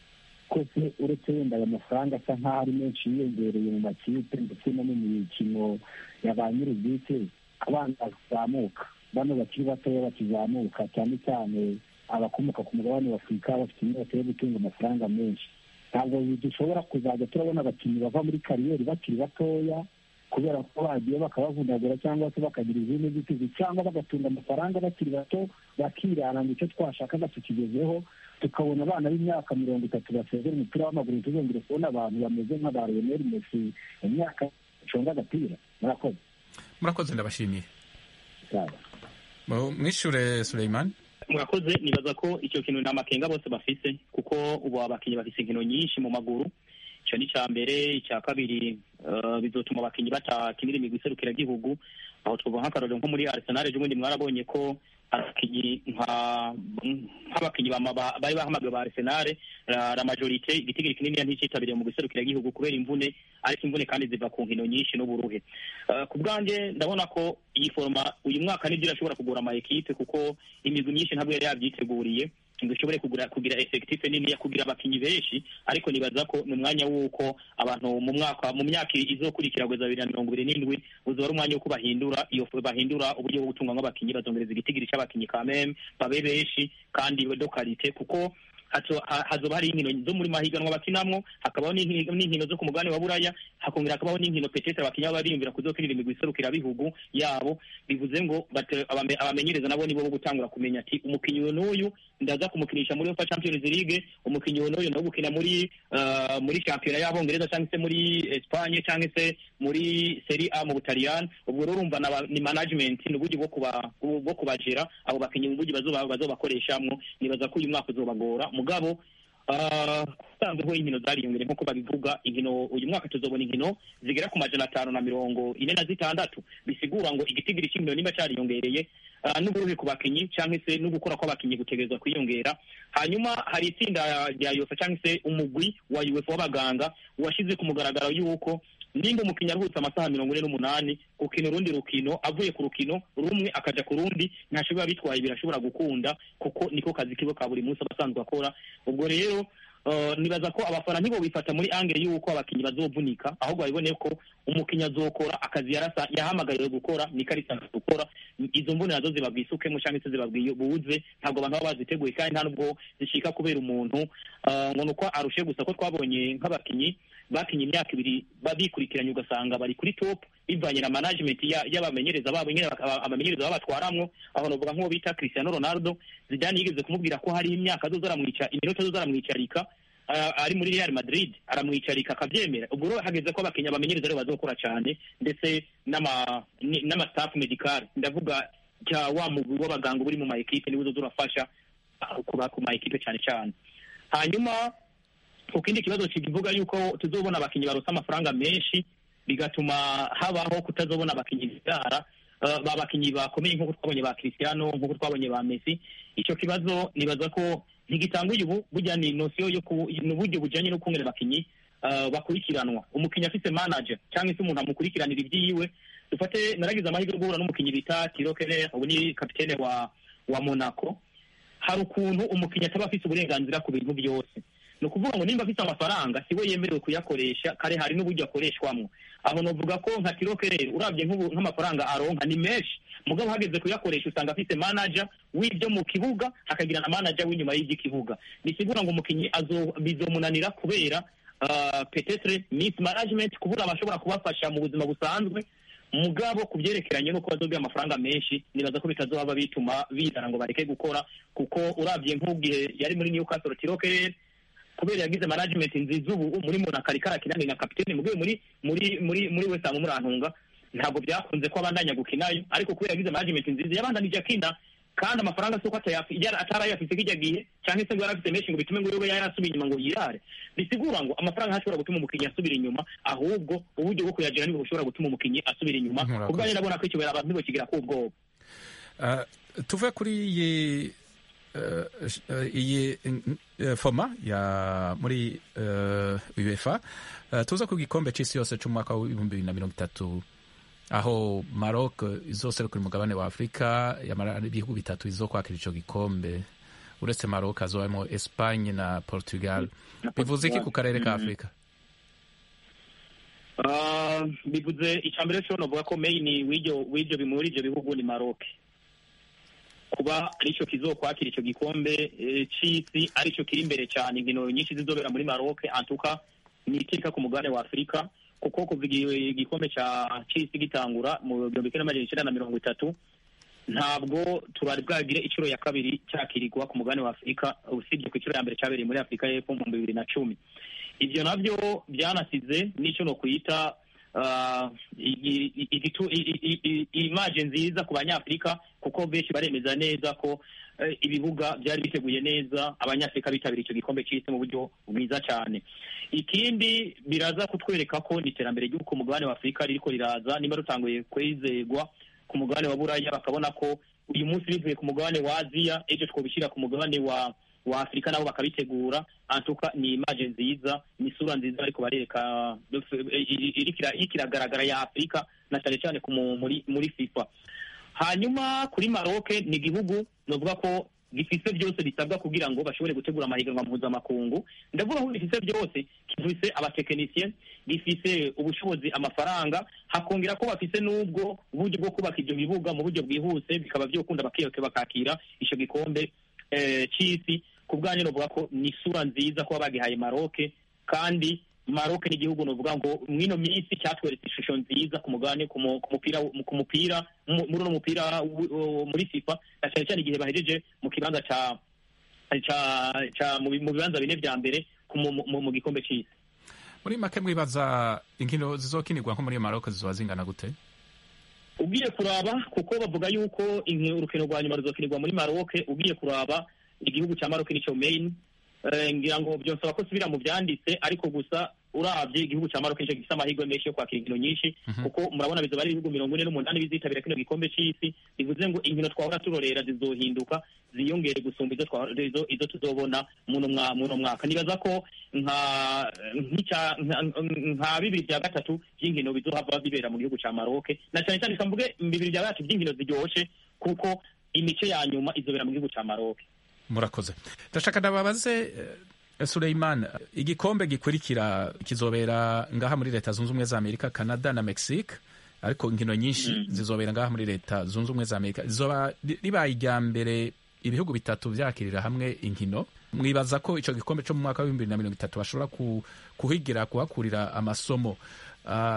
kose uretse wenda aya mafaranga asa nk'aho ari menshi yiyongereye mu makipe ndetse no mu mikino ya ba nyir'ubwite abana bazamuka bano bakiri batoya bakizamuka cyane cyane abakomoka ku mugabane wa afurika bafite inyota yo gutunga amafaranga menshi ntabwo dushobora kuzajya turabona abakinnyi bava muri kariyeri bakiri batoya kubera ko bagiye bakabavunagura cyangwa se bakagira izindi nzitizi cyangwa bagatunga amafaranga bakiri bato bakirana ngo icyo twashakaga tukigezeho tukabona abana b'imyaka mirongo itatu basezera umupira w'amaguru tuzongere kubona abantu bameze nka ba lionel messi mu myaka icunga agapira murakoze murakoze ndabashimiye Sawa. Mu- mwishure suleiman murakoze nibaza ko icyo kintu nta makenga bose bafise kuko ubu abakinnyi bafise inkino nyinshi mu maguru icyo ni icya mbere icya kabiri eh, bizotuma abakinnyi batakinira imigwi iserukiragihugu aho twavuga nk'akarorero nko muri arsenal ejo bundi mwarabonye ko abakinnyi nka nk'abakinnyi bama- ba- bari bahamagawe ba arsenal la, la majorite igitigiri kinini nticyitabiriye mu giserukiragihugu kubera imvune ariko imvune kandi ziva ku nkino nyinshi n'uburuhe Eh, ku bwanjye ndabona ko iyi foroma uyu mwaka nibyo irashobora kugura ama ekipe kuko imigwi myinshi ntabwo yari yabyiteguriye ngo ishobore kugura kugira efekitife nini ya kugira abakinnyi benshi ariko nibaza ko ni umwanya w'uko abantu mu mwaka mu myaka izokurikira kugeza bibiri na mirongo ibiri n'indwi uzaba ari umwanya w'uko bahindura iyo bahindura uburyo bwo gutunga nk'abakinnyi bazongereza igitigiri cy'abakinnyi kameme babe benshi kandi do karite kuko hazo- ha- hazoba hari inkino zo muri mahiganwa bakinamwo hakabaho n'inki- n'inkino zo ku mugabane wa buraya hakongera hakabaho n'inkino petete abakinnyi baba bariyumvira kuzokinira imigwi iserukirabihugu yabo bivuze ngo bate- abame- abamenyereza nabo nibo bo gutangura kumenya ati umukinnyi uyu n'uyu ndaza kumukinisha muri UEFA Champions League umukinnyi uyu n'uyu no gukina muri uh, muri shampiyona y'abongereza cyangwa se muri Espagne cyangwa se muri Serie A mu Butaliyani ubwo rero urumva naba- ni management ni uburyo bwo kuba bwo kubajera abo bakinnyi mu buryo bazoba bazobakoreshamwo nibaza ko uyu mwaka uzobagora mugabo usanzweho inkino zariyongere nk'uko babivuga inkino uyu mwaka tuzobona inkino zigera ku majana atanu na mirongo ine na zitandatu bisigura ngo igitigiri cy'inkino niba cyariyongereye ah, n'uburuhe ku bakinnyi cyangwa se no gukora kw'abakinnyi gutegerezwa kwiyongera hanyuma hari itsinda rya yofa cyangwa se umugwi wa uefa w'abaganga washyize ku mugaragaro y'uko nimba umukinnyi aruhutse amasaha mirongo ine n'umunani gukina urundi rukino avuye ku rukino rumwe akaja ku rundi ntashobora bitwaye birashobora gukunda kuko niko kazi kiwe ka buri munsi aba asanzwe akora ubwo rero Uh, nibaza ko abafana ntibo bifata muri angere y'uko abakinnyi bazovunika ahubwo babibone ko umukinnyi azokora akazi yarasa yahamagariwe gukora niko ari sanzwe gukora izo izo mbone nazo zibabwisukemo cyangwa se zibabwibuze ntabwo abantu baba baziteguye kandi nta nubwo zishika kubera umuntu ah, ngo ni uko arushe gusa ko twabonye nk'abakinyi bakinye imyaka ibiri ba- bikurikiranye ugasanga bari kuri top bivanye na management ya- y'abamenyereza babo nyine baka- abamenyereza babatwaramwo aho novuga nk'uwo bita Cristiano Ronaldo Zidane yigeze kumubwira ko hari imyaka azoza aramwica iminota azoza aramwicarika ah, ari muri Real Madrid aramwicarika akabyemera ubwo rero hageze ko abakinnyi abamenyereza rero bazokora cyane ndetse n'ama ni- n'ama staff medical ndavuga cya wa mugwi w'abaganga uri mu ma equipe niwe uzoza urafasha ah, kuba ku ma equipe cyane cyane hanyuma ku kindi kibazo kivuga yuko tuzobona abakinnyi baronse amafaranga menshi bigatuma habaho kutazobona abakinnyi bibyara uh, ba bakinnyi bakomeye nk'uko twabonye ba Cristiano nk'uko twabonye ba Messi icyo kibazo nibaza ko ntigitanguye ubu burya ni nosiyo yo ku ni uburyo bujyanye no kungera abakinnyi uh, bakurikiranwa umukinnyi afite manager cyangwa se umuntu amukurikiranira ibyiwe dufate naragize amahirwe yo guhura n'umukinnyi bita Thilo Keller ubu ni kapitene wa wa Monaco hari ukuntu umukinnyi ataba afite uburenganzira ku bintu byose ni ukuvuga ngo nimba afite amafaranga si we yemerewe kuyakoresha kare hari n'uburyo akoreshwamo aho navuga ko nka tirokerere urabye nk'ubu nk'amafaranga aronka ni menshi mugabo hageze kuyakoresha usanga afite manager w'ibyo mu kibuga hakagira na manager w'inyuma y'igikibuga bisigura ngo umukinnyi azo bizomunanira kubera uh, petetre miss management kubura abashobora kubafasha mu buzima busanzwe mugabo ku byerekeranye n'uko bazobwa amafaranga menshi nibaza ko bitazoba bituma bizana ngo bareke gukora kuko urabye nk'ubwihe yari muri Newcastle tirokerere kubera yagize management nziza ubu muri Monaco ariko arakinana na kapitene mugabo muri muri muri muri West Ham murantunga ntabwo byakunze ko abandanya gukinayo ariko kubera yagize management nziza yabandanije akina kandi amafaranga si uko atarayafite kijya gihe cyangwa se ngo yari afite menshi ngo bitume ngo yobe yarasubiye inyuma ngo yirare bisigura ngo amafaranga ntashobora gutuma umukinnyi asubira inyuma ahubwo uburyo bwo kuyagira nibwo bushobora gutuma umukinnyi asubira inyuma Murakoze. ubwo rero ndabona ko icyo abantu ntibakigira ko ubwoba Uh, tuve kuri iyi uh, uh, iyi uh, foma ya muri uh, UEFA uh, tuza ku gikombe c'isi yose c'umwaka w'ibihumbi bibiri na mirongo itatu aho Maroc izoserukira umugabane wa Afurika yamara ibihugu bitatu izokwakira ico gikombe uretse Maroc hazobamwo Espagne na Portugal bivuze iki ku karere ka Afurika Ah, bivuze icya mbere cyo novuga ko main w'ibyo w'ibyo bi- muri ibyo bihugu ni Maroc kuba aricyo kizokwakira icyo gikombe eh, c'isi aricyo kiri imbere cyane inkino nyinshi zizobera muri Maroc antuka ni itika ku mugabane wa Afurika kuko kuva igi- igikombe cya c'isi gitangura mu gihumbi kimwe n'amajana icyenda na mirongo itatu ntabwo turari bwagire inshuro ya kabiri cyakirirwa ku mugabane wa Afurika usibye ku inshuro ya mbere cyabereye muri Afurika y'Epfo mu bihumbi bibiri na cumi ibyo nabyo byanasize n'icyo no kwita ah, igi- i- igitu- i- i- i- i- imaje nziza ku banyafurika kuko benshi baremeza neza ko eh, ibibuga byari biteguye neza abanyafurika bitabiriye icyo gikombe cy'isi mu buryo bwiza cyane ikindi biraza kutwereka ko ni iterambere ry'uko ku mugabane wa afurika ririko riraza niba rutanguye kwizegwa ku mugabane wa buraya bakabona ko uyu munsi bivuye ku mugabane wa aziya ejo twobishyira ku mugabane wa wa afurika nabo bakabitegura antuka ni imaje nziza ni isura nziza ariko barereka iriko ira- iriko iragaragara ya afurika na cyane cyane ku mu- muri muri fifa hanyuma kuri Maroc ni igihugu novuga ko gifise byose bisabwa kugira ngo bashobore gutegura amahiganwa mpuzamakungu ndavuga ko gifise byose gifise abatekinisiye gifise ubushobozi amafaranga hakongera ko bafise n'ubwo uburyo bwo kubaka ibyo bibuga mu buryo bwihuse bikaba byokunda bakiyoke bakakira icyo gikombe eh, c'isi ku bwanyu novuga ko ni isura nziza kuba bagihaye Maroc kandi Maroc ni igihugu novuga ngo mwino minsi cyatweretse ishusho nziza ku mugabane ku mu- ku mupira ku mupira mu- muri uno mupira w- w- muri FIFA na cyane cyane igihe bahejeje mu kibanza ca ca ca mu bi- mu bibanza bine vya mbere ku mu- mu mu gikombe c'isi muri make mwibaza inkino zizokinirwa nko muri Maroc zizoba zingana gute ugiye kuraba kuko bavuga yuko inki- urukino rwa nyuma ruzokinirwa muri Maroc ugiye kuraba igihugu cya Maroc nico main Eh, ngira ngo byonsaba ko subira mu byanditse ariko gusa urabye igihugu cya Maroc nico gifite amahirwe menshi yo kwakira inkino nyinshi kuko murabona bizoba ari ibihugu mirongo ine n'umunani bizitabira kino gikombe c'isi bivuze ngo inkino twahora turorera zizohinduka ziyongere gusumba izo twahora- izo izo tuzobona muno mwa- muno mwaka nibaza ko nka nk'icya- nka- nka bibiri bya gatatu by'inkino bizohava bibera mu gihugu cya Maroc na cyane cyane kamvuge bibiri bya gatatu by'inkino ziryoshe kuko imice ya nyuma izobera mu gihugu cya Maroc murakoze ndashaka ndababaze eh, Suleiman igikombe gikurikira kizobera ngaha muri leta zunze ubumwe za amerika canada na mexique ariko inkino nyinshi zizobera ngaha muri leta zunze ubumwe za amerika zizoba ri- ribaye irya mbere ibihugu bitatu vyakirira hamwe inkino mwibaza ko ico gikombe co mu mwaka w'ibihumbi bibiri na mirongo itatu bashobora ku, kuhigira kuhakurira amasomo Ah,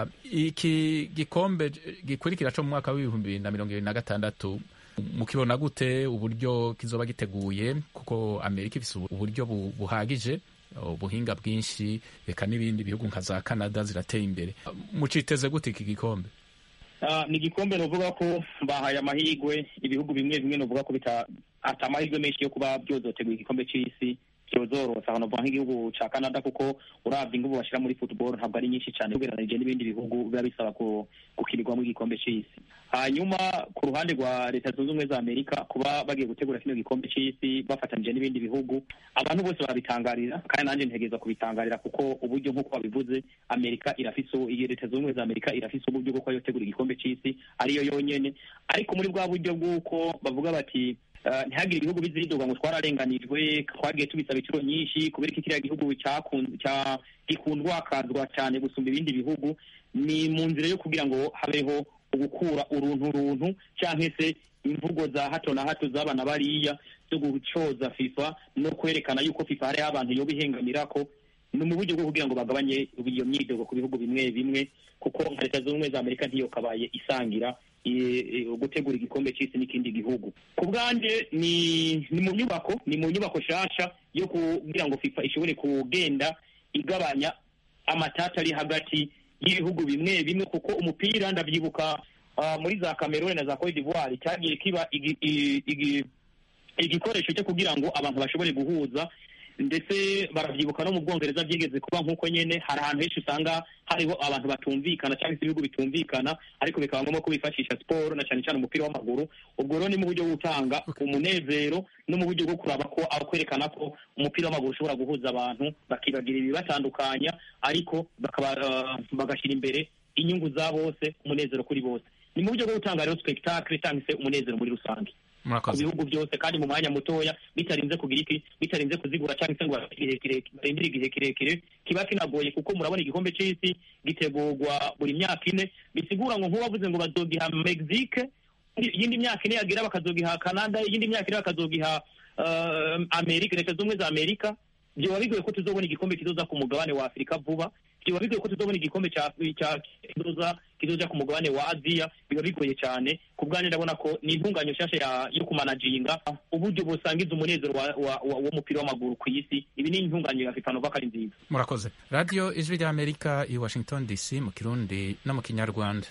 iki gikombe gikurikira co mu mwaka w'ibihumbi bibiri na mirongo ibiri na gatandatu mukibona gute uburyo kizoba giteguye kuko amerika ifise ubu- uburyo bu- buhagije ubuhinga bwinshi reka n'ibindi bihugu nka za canada zirateye imbere muciteze gute iki gikombe Ah, ni igikombe novuga ko bahaye amahirwe ibihugu bimwe bimwe novuga ko bita ata amahirwe menshi yo kuba byozotegura igikombe c'isi cyozorosa aho novuga nk'igihugu ca canada kuko uravye inguvu bashira muri football ntabwo ari nyinshi cane ugereranije n'ibindi bihugu biba bisaba ku- gukinirwamo igikombe c'isi hanyuma ku ruhande rwa leta zunze ubumwe za amerika kuba bagiye gutegura kino gikombe c'isi bafatanije n'ibindi bihugu abantu bose barabitangarira kandi nanjye ntegereza kubitangarira kuko uburyo nk'uko babivuze amerika irafise iyi leta zunze ubumwe za amerika irafise uburyo bwo kuba yotegura igikombe c'isi ariyo yonyene ariko muri bwa buryo bw'uko bavuga bati Uh, ntihagire ibihugu bizidoga ngo twararenganijwe twagiye tubisaba inshuro nyinshi kubera ko kiriya gihugu cakun- ca- gikundwakazwa cyane gusumba ibindi bihugu ni mu nzira yo kugira ngo habeho ugukura uruntu runtu canke se imvugo za hato na hato z'abana bariya zo gucoza fifa no kwerekana yuko fifa hariho abantu yoba ihengamirako ni mu buryo bwo kugira ngo bagabanye iyo myidogo ku bihugu bimwe bimwe kuko nka leta zunze ubumwe za amerika ntiyokabaye isangira i- i- gutegura igikombe c'isi n'ikindi gihugu ku bwanje ni ni mu nyubako ni mu nyubako shasha yo kugira ngo fifa ishobore kugenda igabanya amatata ari hagati y'ibihugu bimwe bimwe kuko umupira ndavyibuka ah, muri za Cameroon na za Cote d'Ivoire cyagiye kiba igi- i- igi- igikoresho cyo kugira ngo abantu bashobore guhuza ndetse baravyibuka no mu bwongereza byigeze kuba nk'uko nyene hari ahantu henshi usanga hariho abantu batumvikana cyangwa se ibihugu bitumvikana ariko bikaba ngombwa ko bifashisha siporo na cyane cyane umupira w'amaguru ubwo rero ni mu buryo bwo gutanga umunezero no mu buryo bwo kuraba ko aho kwerekana ko umupira w'amaguru ushobora guhuza abantu bakibagira ibibatandukanya ariko bakaba ah, bagashyira imbere inyungu za bose umunezero kuri bose ni mu buryo bwo gutanga rero spectacle cyangwa se umunezero muri rusange ku murakoze bihugu byose kandi mu mwanya mutoya bitarinze kugira iki bitarinze kuzigura cyangwa se ngo barindire igihe kire- barindire igihe kirekire kiba kinagoye kuko murabona igikombe c'isi gitegurwa buri myaka ine bisigura ngo nk'uwavuze ngo bazogiha mexique iyindi myaka ine yagira bakazogiha canada iyindi myaka ine bakazogiha uh, amerika leta z'ubumwe za amerika vyoba bigoye ko tuzobona igikombe kizoza ku mugabane wa afurika vuba vyoba bigoye ko tuzobona igikombe ca ca- kizoza kizoja ku mugabane wa aziya biba bigoye cyane ku bwanjye ndabona ko ni intunganyo nshasha ya- yo kumanajinga uburyo busangiza umunezero wa- wa- wa- w'umupira w'amaguru ku isi ibi ni intunganyo ya fifa nova ko ari nziza murakoze radiyo ijwi rya amerika i washington dc mu kirundi no mu kinyarwanda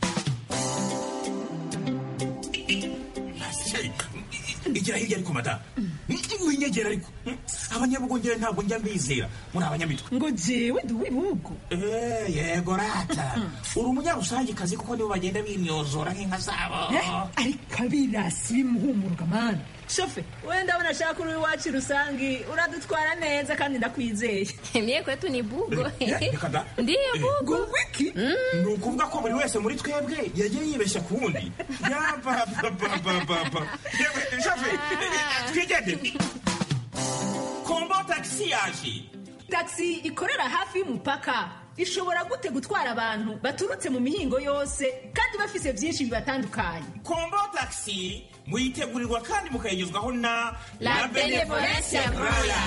igira hirya ariko mada winyegera ariko abanyabugongera ntabwo njya mbizera muri abanyamitwe ngo jewe ndi uw'ibihugu Eh, yego rata uri umunyarusangikazi kuko nibo bagenda bimyozora nk'inka zabo Eh, ariko abirasi bimuhumuruka mani shofe wenda ndabona ashaka uri iwacu rusangi uradutwara neza kandi ndakwizeye Mie kwetu ni bugo. Eh, reka da. Ndiyo bugo. ngo wiki ni ukuvuga ko buri wese muri twebwe yagiye yibeshya ku wundi yabababababa shafe twigendere kombo tagisi yaje taxi ikorera hafi y'umupaka ishobora gute gutwara abantu baturutse mu mihingo yose kandi bafise byinshi bibatandukanye kombo tagisi muyitegurirwa kandi mukayigezwaho na La Benevolencia Royal.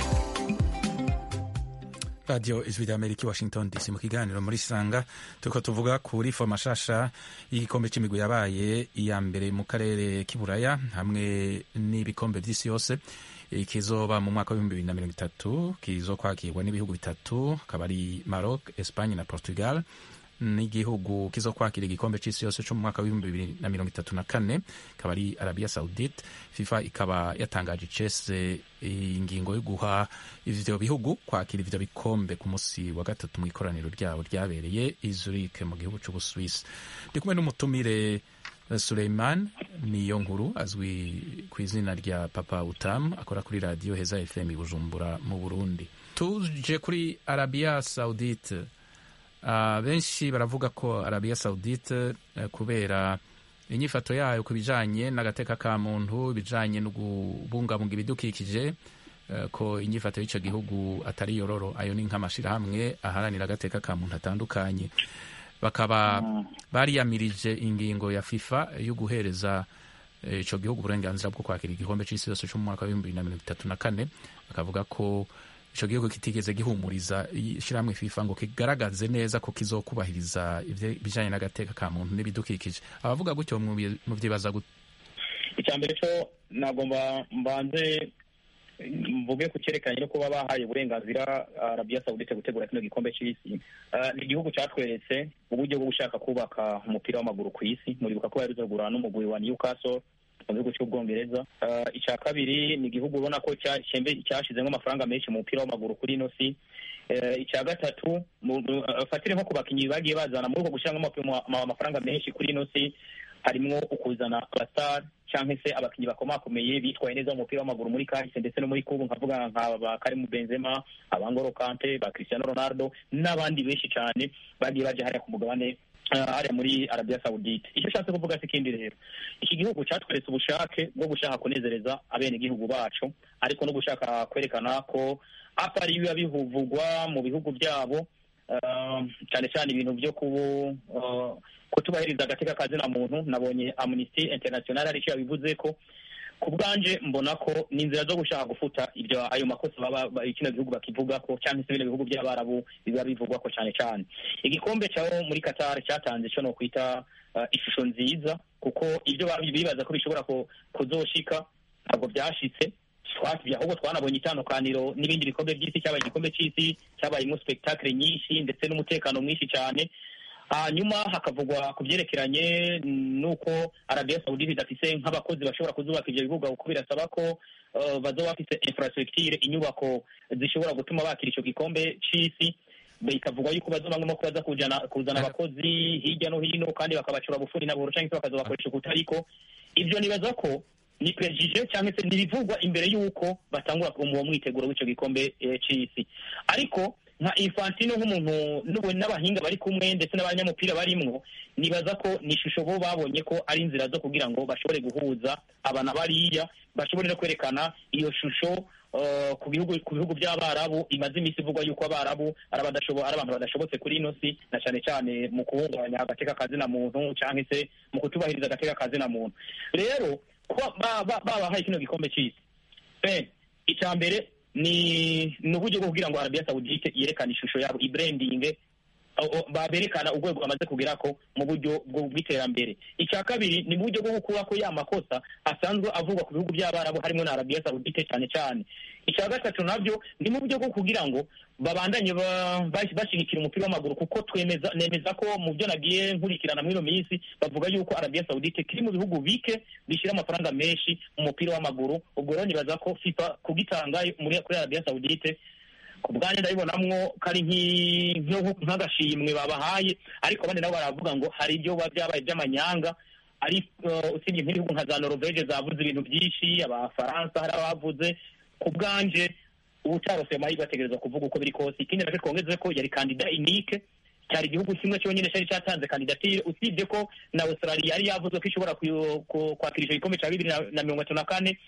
radiyo ijwi rya amerika i washington dc mu kiganiro muri sanga turiko tuvuga kuri fo mashasha y'igikombe c'imigwi yabaye iya mbere mu karere k'iburaya hamwe n'ibikombe vy'isi yose Eh, kizoba mu mwaka w'ibihumbi bibiri na mirongo itatu kizokwakirwa n'ibihugu bitatu akaba ari maroc espagne na portugal n'igihugu kizokwakira igikombe c'isi yose co mu mwaka w'ibihumbi bibiri na mirongo itatu na kane ikaba ari arabia saudite fifa ikaba yatangaje icese ingingo yo guha ivyo bihugu kwakira ivyo bikombe ku musi wa gatatu mu ikoraniro ryabo ryabereye i Zurich mu gihugu c'ubuswisi ndi kumwe n'umutumire eh, Suleiman niyo nkuru azwi ku izina rya papa utam akora kuri radiyo heza fm i bujumbura mu burundi tuje kuri arabia saudite Ah, benshi baravuga ko arabia saudite eh, kubera inyifato yayo ku bijanye n'agateka ka muntu ibijanye no kubungabunga ibidukikije eh, ko inyifato y'ico gihugu atari yororo ayo ni nk'amashirahamwe aharanira agateka ka muntu atandukanye bakaba bariyamirije ingingo ya fifa yo guhereza eh, ico gihugu uburenganzira bwo kwakira igikombe c'isi yose co mu mwaka w'ibihumbi bibiri na mirongo itatu na kane bakavuga ko ico gihugu kitigeze gihumuriza ishirahamwe fifa ngo kigaragaze neza ko kizokubahiriza ibijanye n'agateka ka muntu n'ibidukikije abavuga gutyo mubi- muvyibaza gute icya mbere cyo nagomba mbanze mvuge ku cyerekeranye no kuba bahaye uburenganzira arabiya sawudite gutegura kino gikombe cy'isi Ah, ni igihugu cyatweretse uburyo bwo gushaka kubaka umupira w'amaguru ku isi muribuka ko yaruze kugura n'umugwi wa newcastle mu gihugu cy'ubwongereza Ah, icya kabiri ni igihugu ubona ko cyashembe- cyashizemo amafaranga menshi mu mupira w'amaguru kuri ino si Eh, icya gatatu mu- mu- afatire nko ku bakinnyi bagiye bazana muri uko gushyiramo ama- ama- amafaranga menshi kuri ino si harimwo ukuzana abastar cyangwa se abakinnyi bakomakomeye bitwaye neza mu mupira w'amaguru muri kahise ndetse no muri kubu nkavuga nka ba Karim Benzema abangoro Kante ba Cristiano Ronaldo n'abandi benshi cyane bagiye baje hariya ku mugabane ah, hariya muri Arabia Saudite icyo ushatse kuvuga si ikindi rero iki gihugu cyatweretse ubushake bwo gushaka kunezereza abenegihugu bacu ariko no gushaka kwerekana ko apari biba bivugwa mu bihugu byabo ah, cyane cyane ibintu byo kubu ah, kutubahiriza agateka ka zina muntu nabonye amnesty international aricyo yabivuze ko ku bwanje mbona ko ni inzira zo gushaka gufuta ibyo ayo makosa baba ba- kino gihugu bakivuga ko cyangwa se bino bihugu by'abarabu biba bivugwa ko cyane cyane igikombe cyaho muri Qatar cyatanze cyo no kwita uh, ishusho nziza kuko ibyo babi- bibaza ko bishobora ku- kuzoshika ntabwo byashitse twasibye ahubwo twanabonye itandukaniro n'ibindi bikombe by'isi cyabaye igikombe cy'isi cyabayemo spectacle nyinshi ndetse n'umutekano mwinshi cyane hanyuma hakavugwa ku byerekeranye n'uko arabiya sawudite idafise nk'abakozi bashobora kuzubaka ibyo bibuga kuko birasaba ko uh, bazoba bafise infrastructure inyubako zishobora gutuma bakira icyo gikombe c'isi bikavuga yuko bazobamwemo ko baza kujana kuzana abakozi hirya no hino kandi bakabacura bufuri na buhoro cyangwa se bakazobakoresha ukutariko ibyo nibaza ko ni prejije cyangwa se nibivugwa imbere y'uko batangura uwo mwiteguro w'icyo gikombe eh, c'isi ariko nka infantino nk'umuntu n'ubu n'abahinga bari kumwe ndetse n'abanyamupira barimwo nibaza ko ni ishusho bo babonye ko ari inzira zo kugira ngo bashobore guhuza abana bariya bashobore no kwerekana iyo shusho uh, ku bihugu ku bihugu by'abarabu imaze iminsi ivugwa yuko abarabu ari abadashobo ari abantu badashobotse kuri ino si na cyane cyane mu kuhungabanya agateka kazina muntu cyangwa se mu kutubahiriza agateka kazina muntu rero kuba ba- ba- babahaye kino gikombe cy'isi Eh, icya mbere ni ni uburyo bwo kugira ngo arabiya sawudite yerekane ishusho yabo ibranding o- o- baberekana urwego bamaze kugera ko mu buryo bwo- bw'iterambere icya kabiri ni mu buryo bwo gukura ko ya makosa asanzwe avugwa ku bihugu by'abarabu harimo na arabiya sawudite cyane cyane icya gatatu nabyo ni mu buryo bwo kugira ngo babandanye ba- bas- bashyigikira umupira w'amaguru kuko twemeza nemeza ko mu byo nagiye nkurikirana muri ino minsi bavuga yuko arabiya sawudite kiri mu bihugu bike bishyira amafaranga menshi mu mupira w'amaguru ubwo rero nibaza ko fifa kugitanga muri kuri arabiya sawudite ku bwanjye ndabibonamwo ko ari nk'i- nk'u- nk'agashimwe babahaye ariko abandi nabo baravuga ngo hari ibyo biba byabaye by'amanyanga ari uh, usibye nk'ibihugu nka za norvege zavuze ibintu byinshi abafaransa hari abavuze ku bwanje ubutarose amahirwe ategereza kuvuga uko biri kose ikindi nacyo twongeze ko yari kandida inike cyari igihugu kimwe cyonyine cyari cyatanze kandidatire usibye ko na australia yari yavuze ko ishobora kuyo- ku- kwakira icyo gikombe cya bibiri na- na mirongo itatu na kane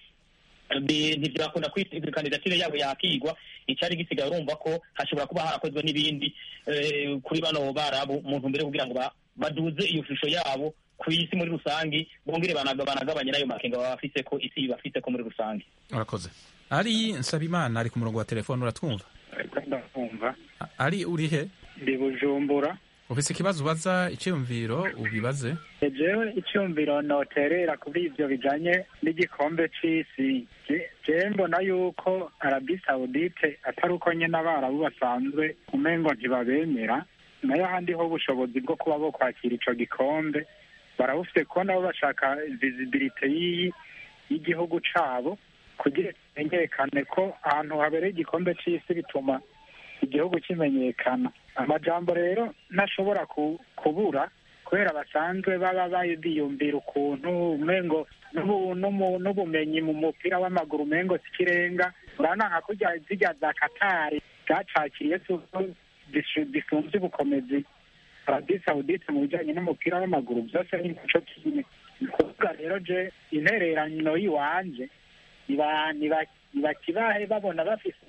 Bi- ntibyakunda kwita iyo kandidatire yabo yakigwa icyari gisigaye urumva ko hashobora kuba harakozwe n'ibindi eh, kuri bano barabu mu ntumbero yo kugira ngo ba- baduze iyo shusho yabo ku isi muri rusange bongere banaga- banagabanye n'ayo makenga baba bafise ko isi bafite ko muri rusange urakoze ari nsabimana ari ku murongo wa telefone uratwumva ariko ndumva A- ari uri he ndi bujumbura ufise ikibazo ubaza icyiyumviro ubibaze jewe icyumviro noterera kuri ibyo bijanye n'igikombe c'isi Je- jewe mbona yuko arabi sawudite atari uko nyene abarabu basanzwe umengo ntibabemera nayo ahandi ho ubushobozi bwo kuba bo kwakira ico gikombe barabufite kuko nabo bashaka visibilite y'iyi y'igihugu cabo kugira kimenyekane ko ahantu habereye igikombe c'isi bituma igihugu kimenyekana amajambo rero ntashobora ku- kubura kubera basanzwe baba ba- biyumvira ukuntu umengo n'ubu- n'umu- n'ubumenyi mu mupira w'amaguru umengo si ikirenga urabona nka kurya zirya za katari zacakiriye zisumbye ubukomezi arabi sawudite mu bijanye n'umupira w'amaguru byose ni muco kimwe ni ukuvuga rero je intererano y'iwanje niba- niba- nibakibahe babona bafise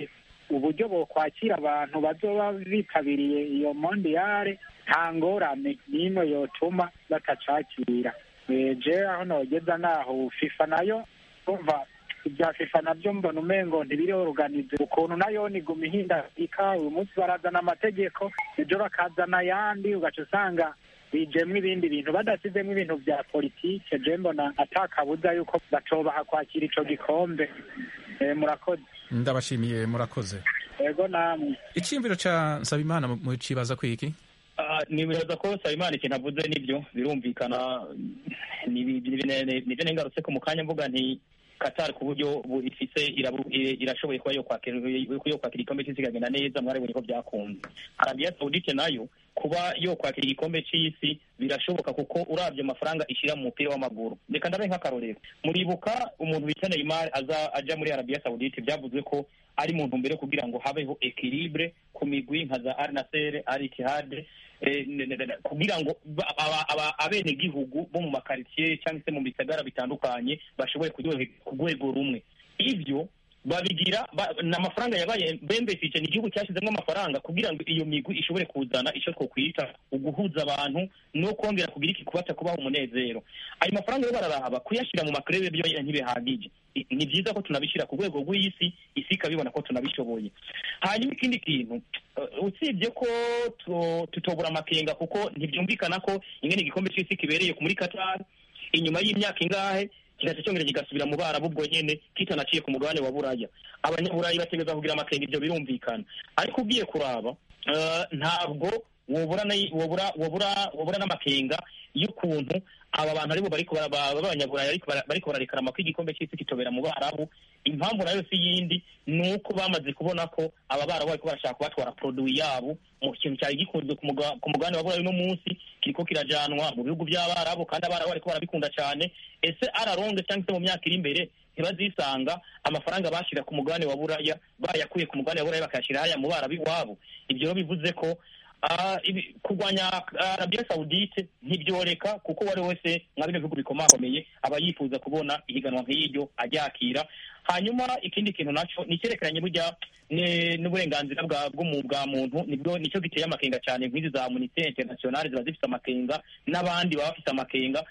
uburyo bokwakira abantu bazoba bitabiriye iyo mondiyare nta ngorane n'imwe yotuma batacakira Eh, je aho nogeza naho fifa nayo umva ibya fifa nabyo mbona umengo ntibiroroganize ukuntu nayo niguma ihindagurika uyu munsi barazana amategeko ejo bakazana ayandi ugaca usanga bijemwo ibindi bintu badasizemo ibintu vya politike je mbona atakabuza yuko batobaha kwakira ico gikombe Eh, murakoze ndabashimiye murakoze ego namwe icyiyumviro ca nsabimana mu- mucibaza kwiki Ah, nibaza ko Nsabimana ikintu avuze nibyo birumvikana ni- ni- ni- ni- nivyo nengarutse ko mu kanya mvuga nti Qatar ku buryo bu- ifise irabu- i- irashoboye kuba yo kwakira yo kwakira igikombe c'isi ikagenda neza mwarabonye ko byakunze Arabia Saudite nayo kuba yo kwakira igikombe c'isi birashoboka kuko uravye amafaranga ishira mu mupira w'amaguru reka ndabe nk'akarorero muribuka umuntu bita Neymar aza aja muri Arabia Saudite byavuzwe ko ari mu ntumbero yo kugira ngo habeho equilibre ku migwi nka za Al Nassr Al Ittihad eh, ne- ne- ne- kugira ngo ba- aba- aba- abenegihugu bo mu makaritsiye cyangwa se mu bisagara bitandukanye bashobore kuryohe- ku rwego rumwe ivyo babigira ba- ni amafaranga yabaye bembefije ni igihugu cyashyizemo amafaranga kugira ngo iyo migwi ishobore kuzana icyo twokwita uguhuza abantu no kongera kugira iki kubata kubaha umunezero ayo mafaranga yo bararaba kuyashyira mu makurebe byo ntibihagije I- ni byiza ko tunabishyira ku rwego rw'isi isi ikabibona ko tunabishoboye hanyuma ikindi kintu uh, usibye ko tu- tutobura amakenga kuko ntibyumvikana ko ingene igikombe cy'isi kibereye muri Qatar inyuma y'imyaka ingahe kigaca cyongera kigasubira mu barabu ubwo nyene kitanaciye ku mugabane wa buraya abanyaburayi bategereza kugira amakenga ibyo birumvikana ariko ugiye kuraba uh, ntabwo wobura na- wobura wobura wobura n'amakenga y'ukuntu aba bantu aribo bariko bara- ba- b'abanyaburayi ariko bara- bariko bararekarama ko igikombe cy'isi kitobera mu barabu impamvu nayo si yindi ni uko bamaze kubona ko aba barabu bariko barashaka kubatwara produit yabo mu kintu cyari gikunzwe ku muga- ku mugabane wa burayi uno munsi kiriko kirajanwa mu bihugu by'abarabu kandi abarabu bariko barabikunda cyane ese araronge cyangwa se mu myaka iri imbere ntibazisanga amafaranga bashyira ku mugabane wa buraya bayakuye ku mugabane wa buraya bakayashyira haya mu barabu iwabo ibyo rero bivuze ko Ah, ibi- kurwanya Arabia Saudite ntibyoreka kuko uwo ari we wese nka bino bihugu bikomakomeye aba yifuza kubona ihiganwa nk'iryo aryakira hanyuma ikindi kintu naco ni icyerekeranye burya ne- n'uburenganzira bwa bw'umu- bwa muntu nibwo nicyo giteye amakenga cyane nk'izi za munite internationale ziba zifite amakenga n'abandi baba bafite amakenga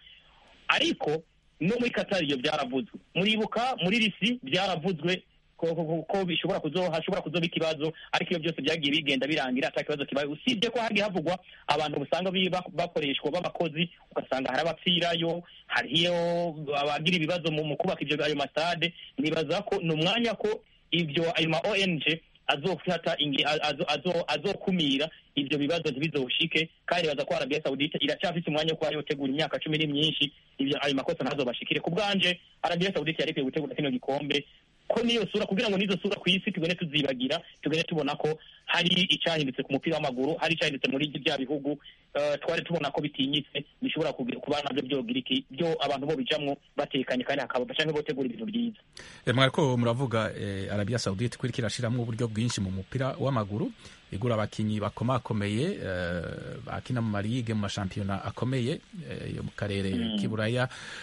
ariko no muri Qatar iyo byaravuzwe muribuka muri risi byaravuzwe ko, ko, ko, ko bishobora kuzo hashobora kuzoba ikibazo ariko iyo byose byagiye bigenda birangira ata kibazo kibaye usibye ko hagiye havugwa abantu usanga bi- bak- bakoreshwa b'abakozi ugasanga hari abapfirayo hariyo abagira ibibazo mu mu kubaka ibyo ayo masade nibaza ko ni umwanya ko ibyo ayo ma ONG azofata ingi- azo- azo- azokumira ibyo bibazo ntibizoshike kandi baza ko Arabia Saudite iracyafite umwanya wo kuba yotegura imyaka cumi n'imyinshi ibyo ayo makosa ntazobashikire ku bwanje Arabia Saudite yari ikwiye gutegura kino gikombe ko niyo sura kugira ngo n'izo sura ku isi tugende tuzibagira tugende tubona ko hari icyahindutse ku mupira w'amaguru hari icyahindutse muri bya bihugu eh, twari tubona ko bitinyitse bishobora kugira- kuba nabyo byogira iki byo abantu bo bijamwo batekanye kandi hakaba cyangwa botegura ibintu byiza Eh, mwariko muravuga eh, Arabia Saudite kuri kirashiramwo uburyo bwinshi mu mupira w'amaguru igura abakinyi bakomakomeye eh, bakina mu marigue mu mashampiyona akomeye eh, yo mu karere Mm. k'iburaya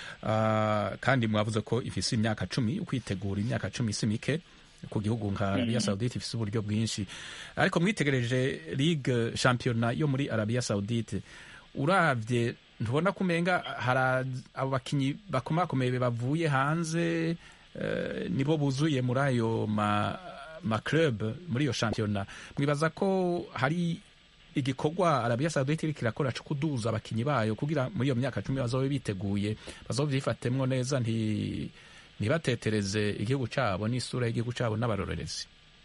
Ah, kandi mwavuze ko ifise imyaka cumi ukwitegura imyaka cumi si mike ku gihugu nka Arabia Mm. Saudite ifise uburyo bwinshi ariko mwitegereje ligue shampiyona yo muri Arabia Saudite uravye ntubona ko umenga hari abo bakinyi bakomakomeye bavuye hanze eh, nibo buzuye muri ayo ma, ma club muri iyo shampiyona mwibaza ko hari igikorwa Arabia Saudite iriko irakora co kuduza abakinyi bayo kugira muri iyo myaka cumi bazobe biteguye bazovyifatemwo neza nti ntibatetereze igihugu cabo n'isura y'igihugu cabo n'abarorerezi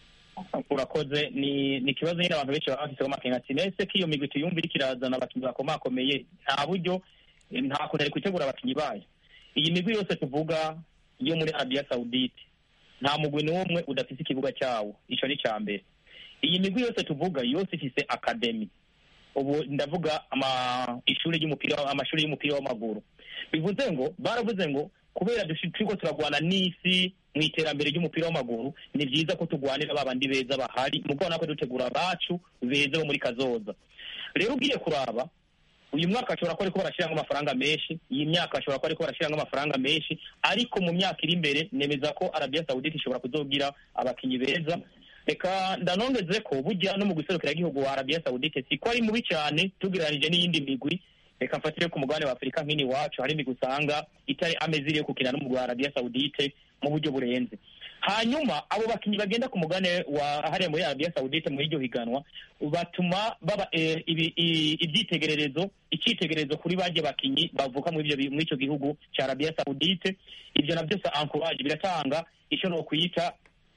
urakoze ni ni ikibazo nyine abantu benshi baba bafiteho amakenga ati nese ko iyo migwi tuyumva iriko irazana abakinnyi bakomakomeye nta buryo eh, nta kuntu ari gutegura abakinnyi bayo iyi migwi yose tuvuga yo muri Arabia Saudite nta mugwi n'umwe udafise ikibuga cyawo ico ni ca mbere iyi migwi yose tuvuga yose ifise akademi ubu ndavuga ama ishuri ry'umupira amashuri y'umupira w'amaguru bivuze ngo baravuze ngo kubera dushi- turiko turagwana n'isi mu iterambere ry'umupira w'amaguru ni byiza ko tugwanira ba bandi beza bahari mu kubona ko dutegura abacu beza bo muri kazoza rero ugiye kuraba uyu mwaka ashobora kuba ariko barashyiramo amafaranga menshi iyi myaka ashobora kuba ariko barashyiramo amafaranga menshi ariko mu myaka iri imbere nemeza ko Arabia Saudite ishobora kuzogira abakinyi beza reka ndanongeze ko burya no mu guserukira igihugu wa arabiya sawudite si ko ari mubi cyane tugereranije n'iyindi migwi reka mfatire ku mugabane wa afurika nk'ini iwacu hari imigwi usanga itari ameze iriyo kukina n'umugwi wa arabiya sawudite mu buryo burenze hanyuma abo bakinnyi bagenda ku mugabane wa hariya muri arabiya sawudite muri iryo higanwa batuma baba eh, ibi- i- ibyitegererezo icyitegererezo kuri bajya bakinnyi bavuka muri ibyo bi- muri icyo gihugu cya arabiya sawudite ibyo nabyo sa ankuraje biratanga icyo ni ukwita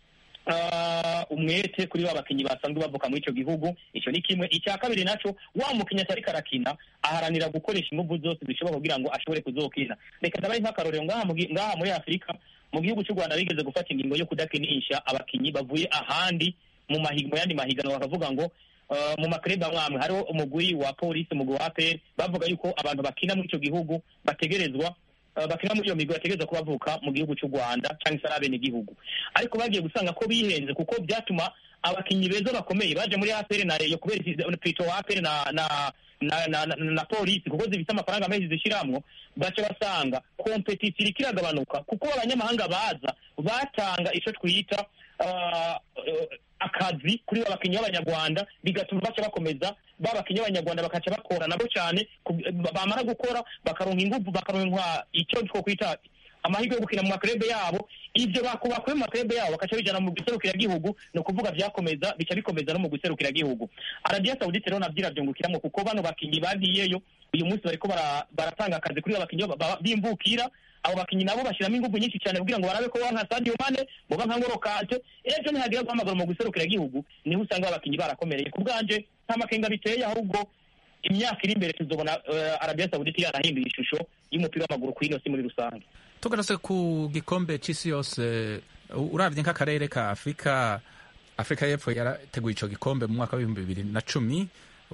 ah, umwete kuri ba bakinnyi basanzwe bavuka muri icyo gihugu icyo ni kimwe icya kabiri naco wa mukinnyi atari karakina aharanira gukoresha ingufu zose zishoboka kugira ngo ashobore kuzokina reka ndabaye nk'akarorero ngaha mu gi- ngaha muri afurika mu gihugu cy'u rwanda bigeze gufata ingingo yo kudakinisha abakinnyi bavuye ahandi mu mahi- mu yandi mahiganwa bakavuga ngo Uh, mu makrebe amwe amwe hariho umugwi wa polisi umugwi wa APR bavuga yuko abantu bakina muri icyo gihugu bategerezwa uh, bakina muri iyo migwi bategerezwa kuba bavuka mu gihugu cy'u Rwanda cyangwa se ari abenegihugu ariko bagiye gusanga ko bihenze kuko byatuma abakinnyi beza bakomeye baje muri APR na Rayon kubera iki- Pito wa APR na na na, na, na, na polisi kuko zifite amafaranga menshi zishiramwo baca basanga kompetisiyo iriko iragabanuka kuko abanyamahanga baza batanga ico twita uh, uh, akazi kuri ba bakinnyi b'abanyarwanda bigatuma baca bakomeza ba bakinnyi b'abanyarwanda bakaca bakora nabo cyane ku- bamara gukora bakaronka ingufu bakaronka icyo two kwita amahirwe yo gukina mu makrebe yabo ibyo baku- bakuye mu makrebe yabo bakaca bijana mu giserukiragihugu ni ukuvuga byakomeza bica bikomeza no mu giserukiragihugu arabiya sawudite rero nabyo irabyungukiramo kuko bano bakinnyi bagiyeyo uyu munsi bariko bara- baratanga akazi kuri ba bakinnyi ba- ba- b'imvukira abo bakinnyi nabo bashyiramo ingufu nyinshi cyane kugira ngo barabe ko baba nka Sadio Mane boba nka Ngolo Kante ejo nihagira guhamagara mu giserukiragihugu niho usanga abakinnyi barakomereye ku bwanje nta makenga biteye ahubwo imyaka iri imbere tuzobona uh, arabiya sawudite yarahinduye ishusho y'umupira w'amaguru ku ino si muri rusange tugarutse ku gikombe c'isi yose u- uravye nk'akarere ka afurika afurika y'epfo yarateguye ico gikombe mu mwaka w'ibihumbi bibiri na cumi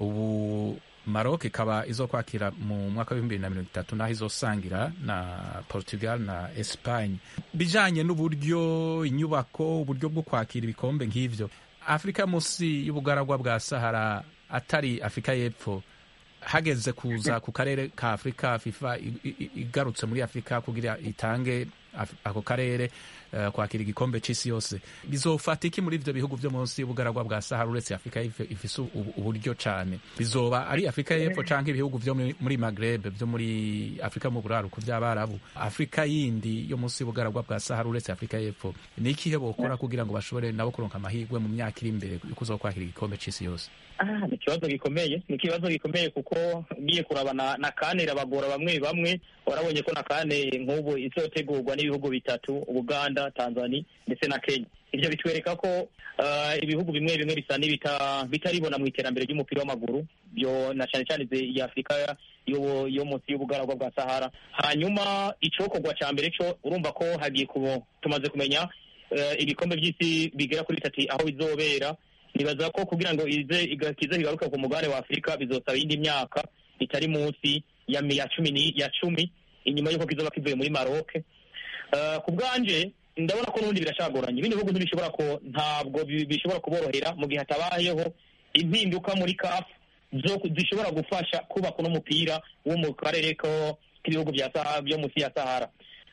ubu maroc ikaba izokwakira mu mwaka w'ibihumbi bibiri na mirongo itatu naho izosangira na portugal na espagne bijanye n'uburyo inyubako uburyo bwo kwakira ibikombe nk'ivyo afurika munsi y'ubugaragwa bwa sahara atari afurika y'epfo hageze kuza ku karere ka afurika fifa i- i- igarutse muri afurika kugira itange Af- ako karere eh, kwakira igikombe c'isi yose bizofata iki muri ivyo bihugu vyo munsi y'ubugaragwa bwa sahara uretse afurika ife- ifise ubu- uburyo cane bizoba ari afurika y'epfo canke ibihugu vyo muri- muri magreb vyo muri afurika mu buraruko vy'abarabu afurika yindi yo munsi y'ubugaragwa bwa sahara uretse afurika y'epfo ni ikihe bokora kugira ngo bashobore nabo kuronka amahirwe mu myaka iri imbere yo kuzokwakira igikombe c'isi yose Ah, ni ikibazo gikomeye ni ikibazo gikomeye kuko ngiye kuraba na, na kane irabagora bamwe bamwe warabonye ko na kane nk'ubu izotegurwa n'ibihugu bitatu uganda tanzania ndetse na kenya ibyo bitwereka ko ah, ibihugu bimwe bimwe bisa n'ibita- bitaribona mu iterambere ry'umupira w'amaguru byo na cyane cyane izi- iya afurika yo yo munsi y'ubugaragwa bwa sahara hanyuma icokorwa ca mbere co urumva ko hagiye kubo tumaze kumenya eh, ibikombe by'isi bigera kuri bitatu aho bizobera nibaza ko kugira ngo ize iga- kize kigaruke ku mugabane wa afurika bizosaba iyindi myaka itari munsi ya mi- ya cumi ni- ya cumi inyuma y'uko kizoba kivuye muri maroke Eh, ku bwanje ndabona ko n'ubundi biracagoranye ibindi bihugu ntibishobora ko ntabwo bi- bishobora kuborohera mu gihe hatabayeho impinduka muri kafu zo zishobora gufasha kubaka uno mupira wo mu karere ko k'ibihugu bya Sahara byo munsi ya sahara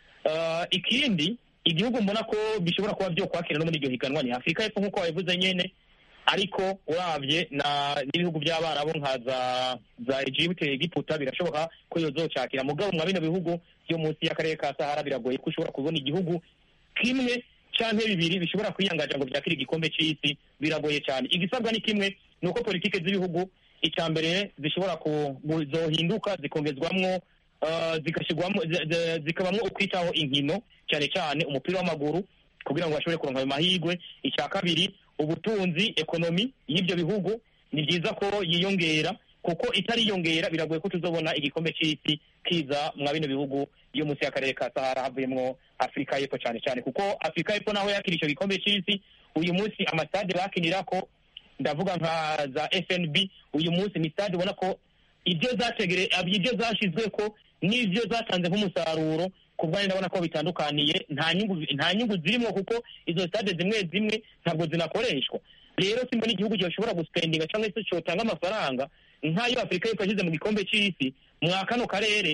Eh, ikindi igihugu mbona ko bishobora kuba byo kwakira no muri iryo higanwa ni afurika y'epfo nk'uko wabivuze nyene ariko urabye na n'ibihugu by'abarabu nka za za Egypte Egiputa birashoboka ko yozocakira mugabo mwa bino bihugu byo munsi y'akarere ka Sahara biragoye ko ushobora kubona igihugu kimwe canke bibiri bishobora kwiyangaja ngo byakire igikombe c'isi biragoye cyane igisabwa ni kimwe ni uko politike z'ibihugu icya mbere zishobora kuzohinduka zikongezwamwo uh, zigashyirwamo zi- zi- zikabamwo ukwitaho inkino cyane cyane umupira w'amaguru kugira ngo bashobore kuronka ayo mahirwe icya kabiri ubutunzi ekonomi y'ibyo bihugu ni byiza ko yiyongera kuko itariyongera biragoye ko tuzobona igikombe c'isi kiza mwa bino bihugu yo munsi y'akarere ka sahara havuyemwo afurika y'epfo cyane cyane kuko afurika y'epfo naho yakira icyo gikombe c'isi uyu munsi amasitade bakinirako ndavuga nka za fnb uyu munsi ni stade ubona ko ibyo zategere ibyo zashyizwe ko n'ibyo zatanze nk'umusaruro ku bwanjye ndabona ko bitandukaniye nta nyungu nta nyungu zirimo kuko izo stade zimwe zimwe ntabwo zinakoreshwa rero simbona igihugu gishobora gusipendinga cyangwa se cyotanga amafaranga nk'ayo afurika y'epfo yashyize mu gikombe cy'isi mwa kano karere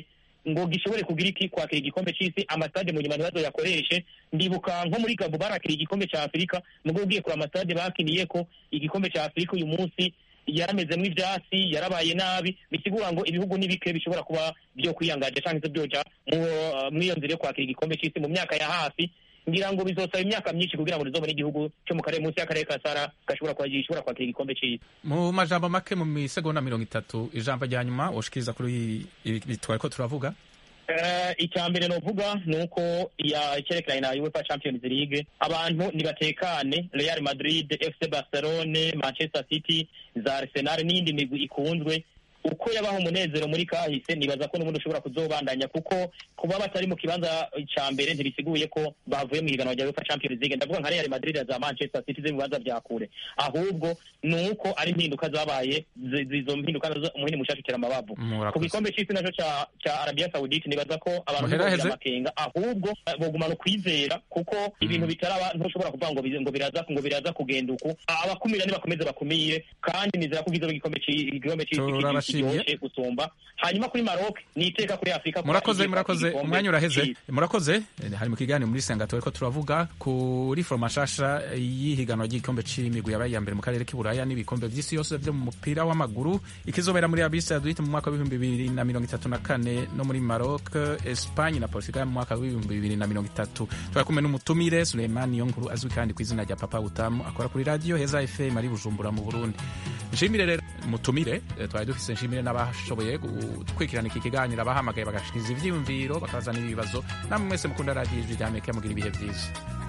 ngo gishobore kugira iki kwakira igikombe c'isi amasitade mu nyuma ntibazoyakoreshe ndibuka nko muri gabo barakira igikombe ca afurika mugo ugiye kuri amasitade bakiniyeko igikombe ca afurika uyu munsi yaramezemwo ivyatsi yarabaye nabi bisigura ngo ibihugu ni bike bishobora kuba vyo kwiyangaje canke se vyoja mu- mw'iyo nzira yo kwakira igikombe c'isi mu myaka ya hafi ngira ngo bizosaba imyaka myinshi kugira ngo rizobone igihugu co mu karere munsi y'akarere ka sara gashobora kuba gishobora kwakira igikombe c'isi mu majambo make mu misegonda mirongo itatu ijambo rya nyuma woshikiriza kuri ibi twariko turavuga Eh, icya mbere novuga ni uko ya icyerekeranye na UEFA Champions League abantu nibatekane Real Madrid FC Barcelone Manchester City za Arsenal n'iyindi migwi ikunzwe uko yabaho umunezero muri kahise nibaza ko n'ubundi ushobora kuzobandanya kuko kuba batari mu kibanza ca mbere ntibisiguye ko bavuye mu higanwa rya UEFA Champions League ndavuga nka Real Madrid na za Manchester City zo mu bibanza vya kure ahubwo ni uko ari impinduka zabaye zi- zi- izo mpinduka nazo umuhini mushasha utera amabavu Murakoze. ku gikombe c'isi naco ca ca Arabia Saudite nibaza ko abantu Muheraheze. bogira amakenga ahubwo eh, bogumana ukwizera kuko ibintu bitaraba ntushobora kuvuga ngo bize- ngo biraza ngo biraza kugenda uku abakumira nibakomeze bakumire kandi nizera ko kizoba igikombe ci- igikombe c'isi Turabashimiye. kiryoshe gusumba hanyuma kuri Maroc ni iteka kuri Afrika kuba murakoze igiye murakoze kwakira igikombe umwanya uraheze c'isi. murakoze Eh, hari mu kiganiro muri senga turiko turavuga kuri foroma nshasha y'ihiganwa ry'igikombe c'imigwi yabaye iya mbere mu karere k'iburaya n'ibikombe vy'isi yose vyo mu mupira w'amaguru ikizobera muri Arabie Saoudite mu mwaka w'ibihumbi bibiri na mirongo itatu na kane no muri Maroc Espagne na Portugal mu mwaka w'ibihumbi bibiri na mirongo itatu twari kumwe n'umutumire Suleiman Niyonkuru azwi kandi ku izina rya Papa Utamu akora kuri radio Heza FM ari Bujumbura mu Burundi nshimire rero mutumire eh, twari dufise nshimire n'abashoboye gukurikirana iki kiganiro abahamagaye bagashikiriza ivyiyumviro bakazana ibibazo namwe mwese mukunda radio ijwi rya Amerika mugira ibihe vyiza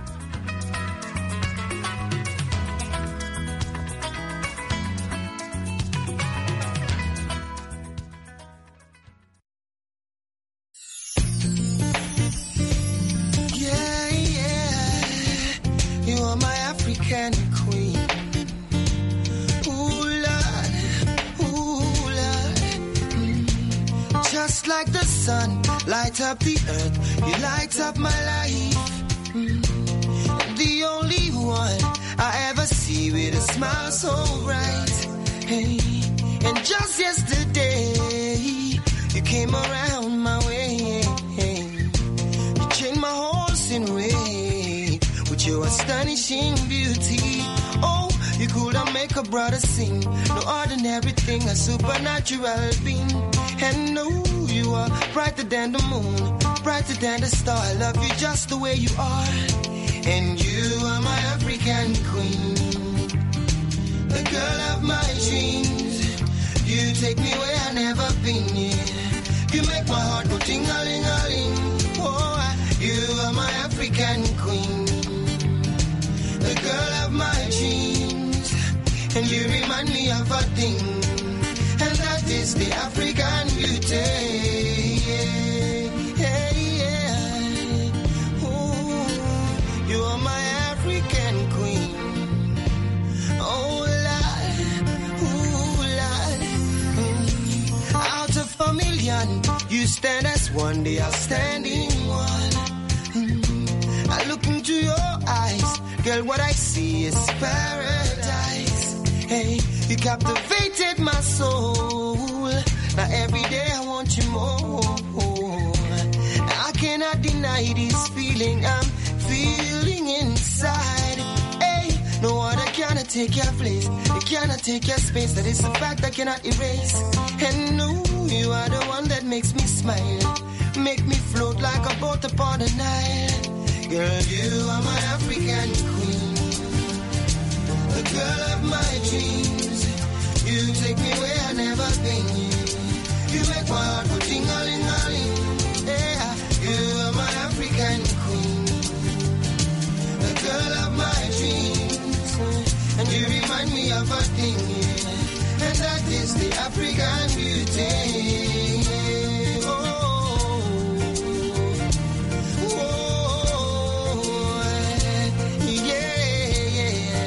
Yeah, yeah. You are my African queen. Ooh, Lord. Ooh, Lord. Mm. Just like the sun, light up the earth. You light up my life. Mm. The only one I ever see with a smile so bright. Hey. And just yesterday, you came around my way. You changed my horse in way with your astonishing beauty. Oh, you could have make a brother sing. No ordinary thing, a supernatural being. And no, you are brighter than the moon, brighter than the star. I love you just the way you are. And you are my African queen, the girl of my dreams. You take me where I never been. Yeah. You make my heart go ting a ling a ling. Oh, you are my African queen, the girl of my dreams, and you remind me of a thing, and that is the African beauty. Yeah, yeah, yeah. Ooh, you are my African queen. Oh, Lord, ooh, Lord. Mm. Out of a million, you stand as one, the outstanding one. Mm. I look into your eyes, girl, what I see is paradise. Hey, you captivated my soul. Now every day I want you more. I cannot deny this feeling I'm feeling inside. Hey, no other cannot take your place. It cannot take your space. That is a fact I cannot erase. And no, you are the one that makes me smile. Make me float like a boat upon the Nile. Girl, you are my African queen. The girl of my dreams. You take me where I never been. You make my heart go ting-a-ling-a-ling. Yeah, you are my African queen. The girl of my dreams. And you remind me of a thing, yeah. And that is the African beauty. Oh, oh, yeah,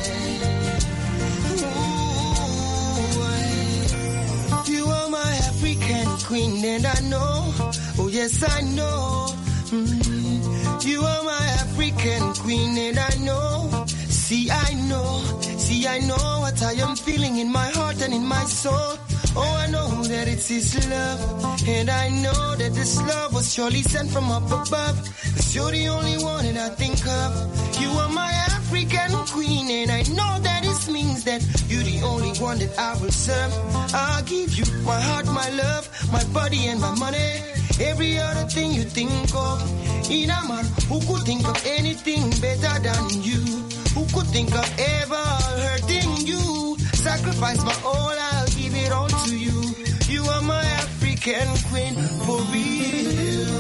yeah. Ooh, you are my African queen, and I know, oh yes, I know. Mm, you are my African queen, and I know. See, I know, see, I know what I am feeling in my heart and in my soul. Oh, I know that that it's His love. And I know that this love was surely sent from up above. Cause you're the only one that I think of. You are my African queen, and I know that it means that you're the only one that I will serve. I'll give you my heart, my love, my body, and my money. Every other thing you think of. In a man who could think of anything better than you? Who could think of ever hurting you? Sacrifice my all, I'll give it all to you. You are my African queen for real.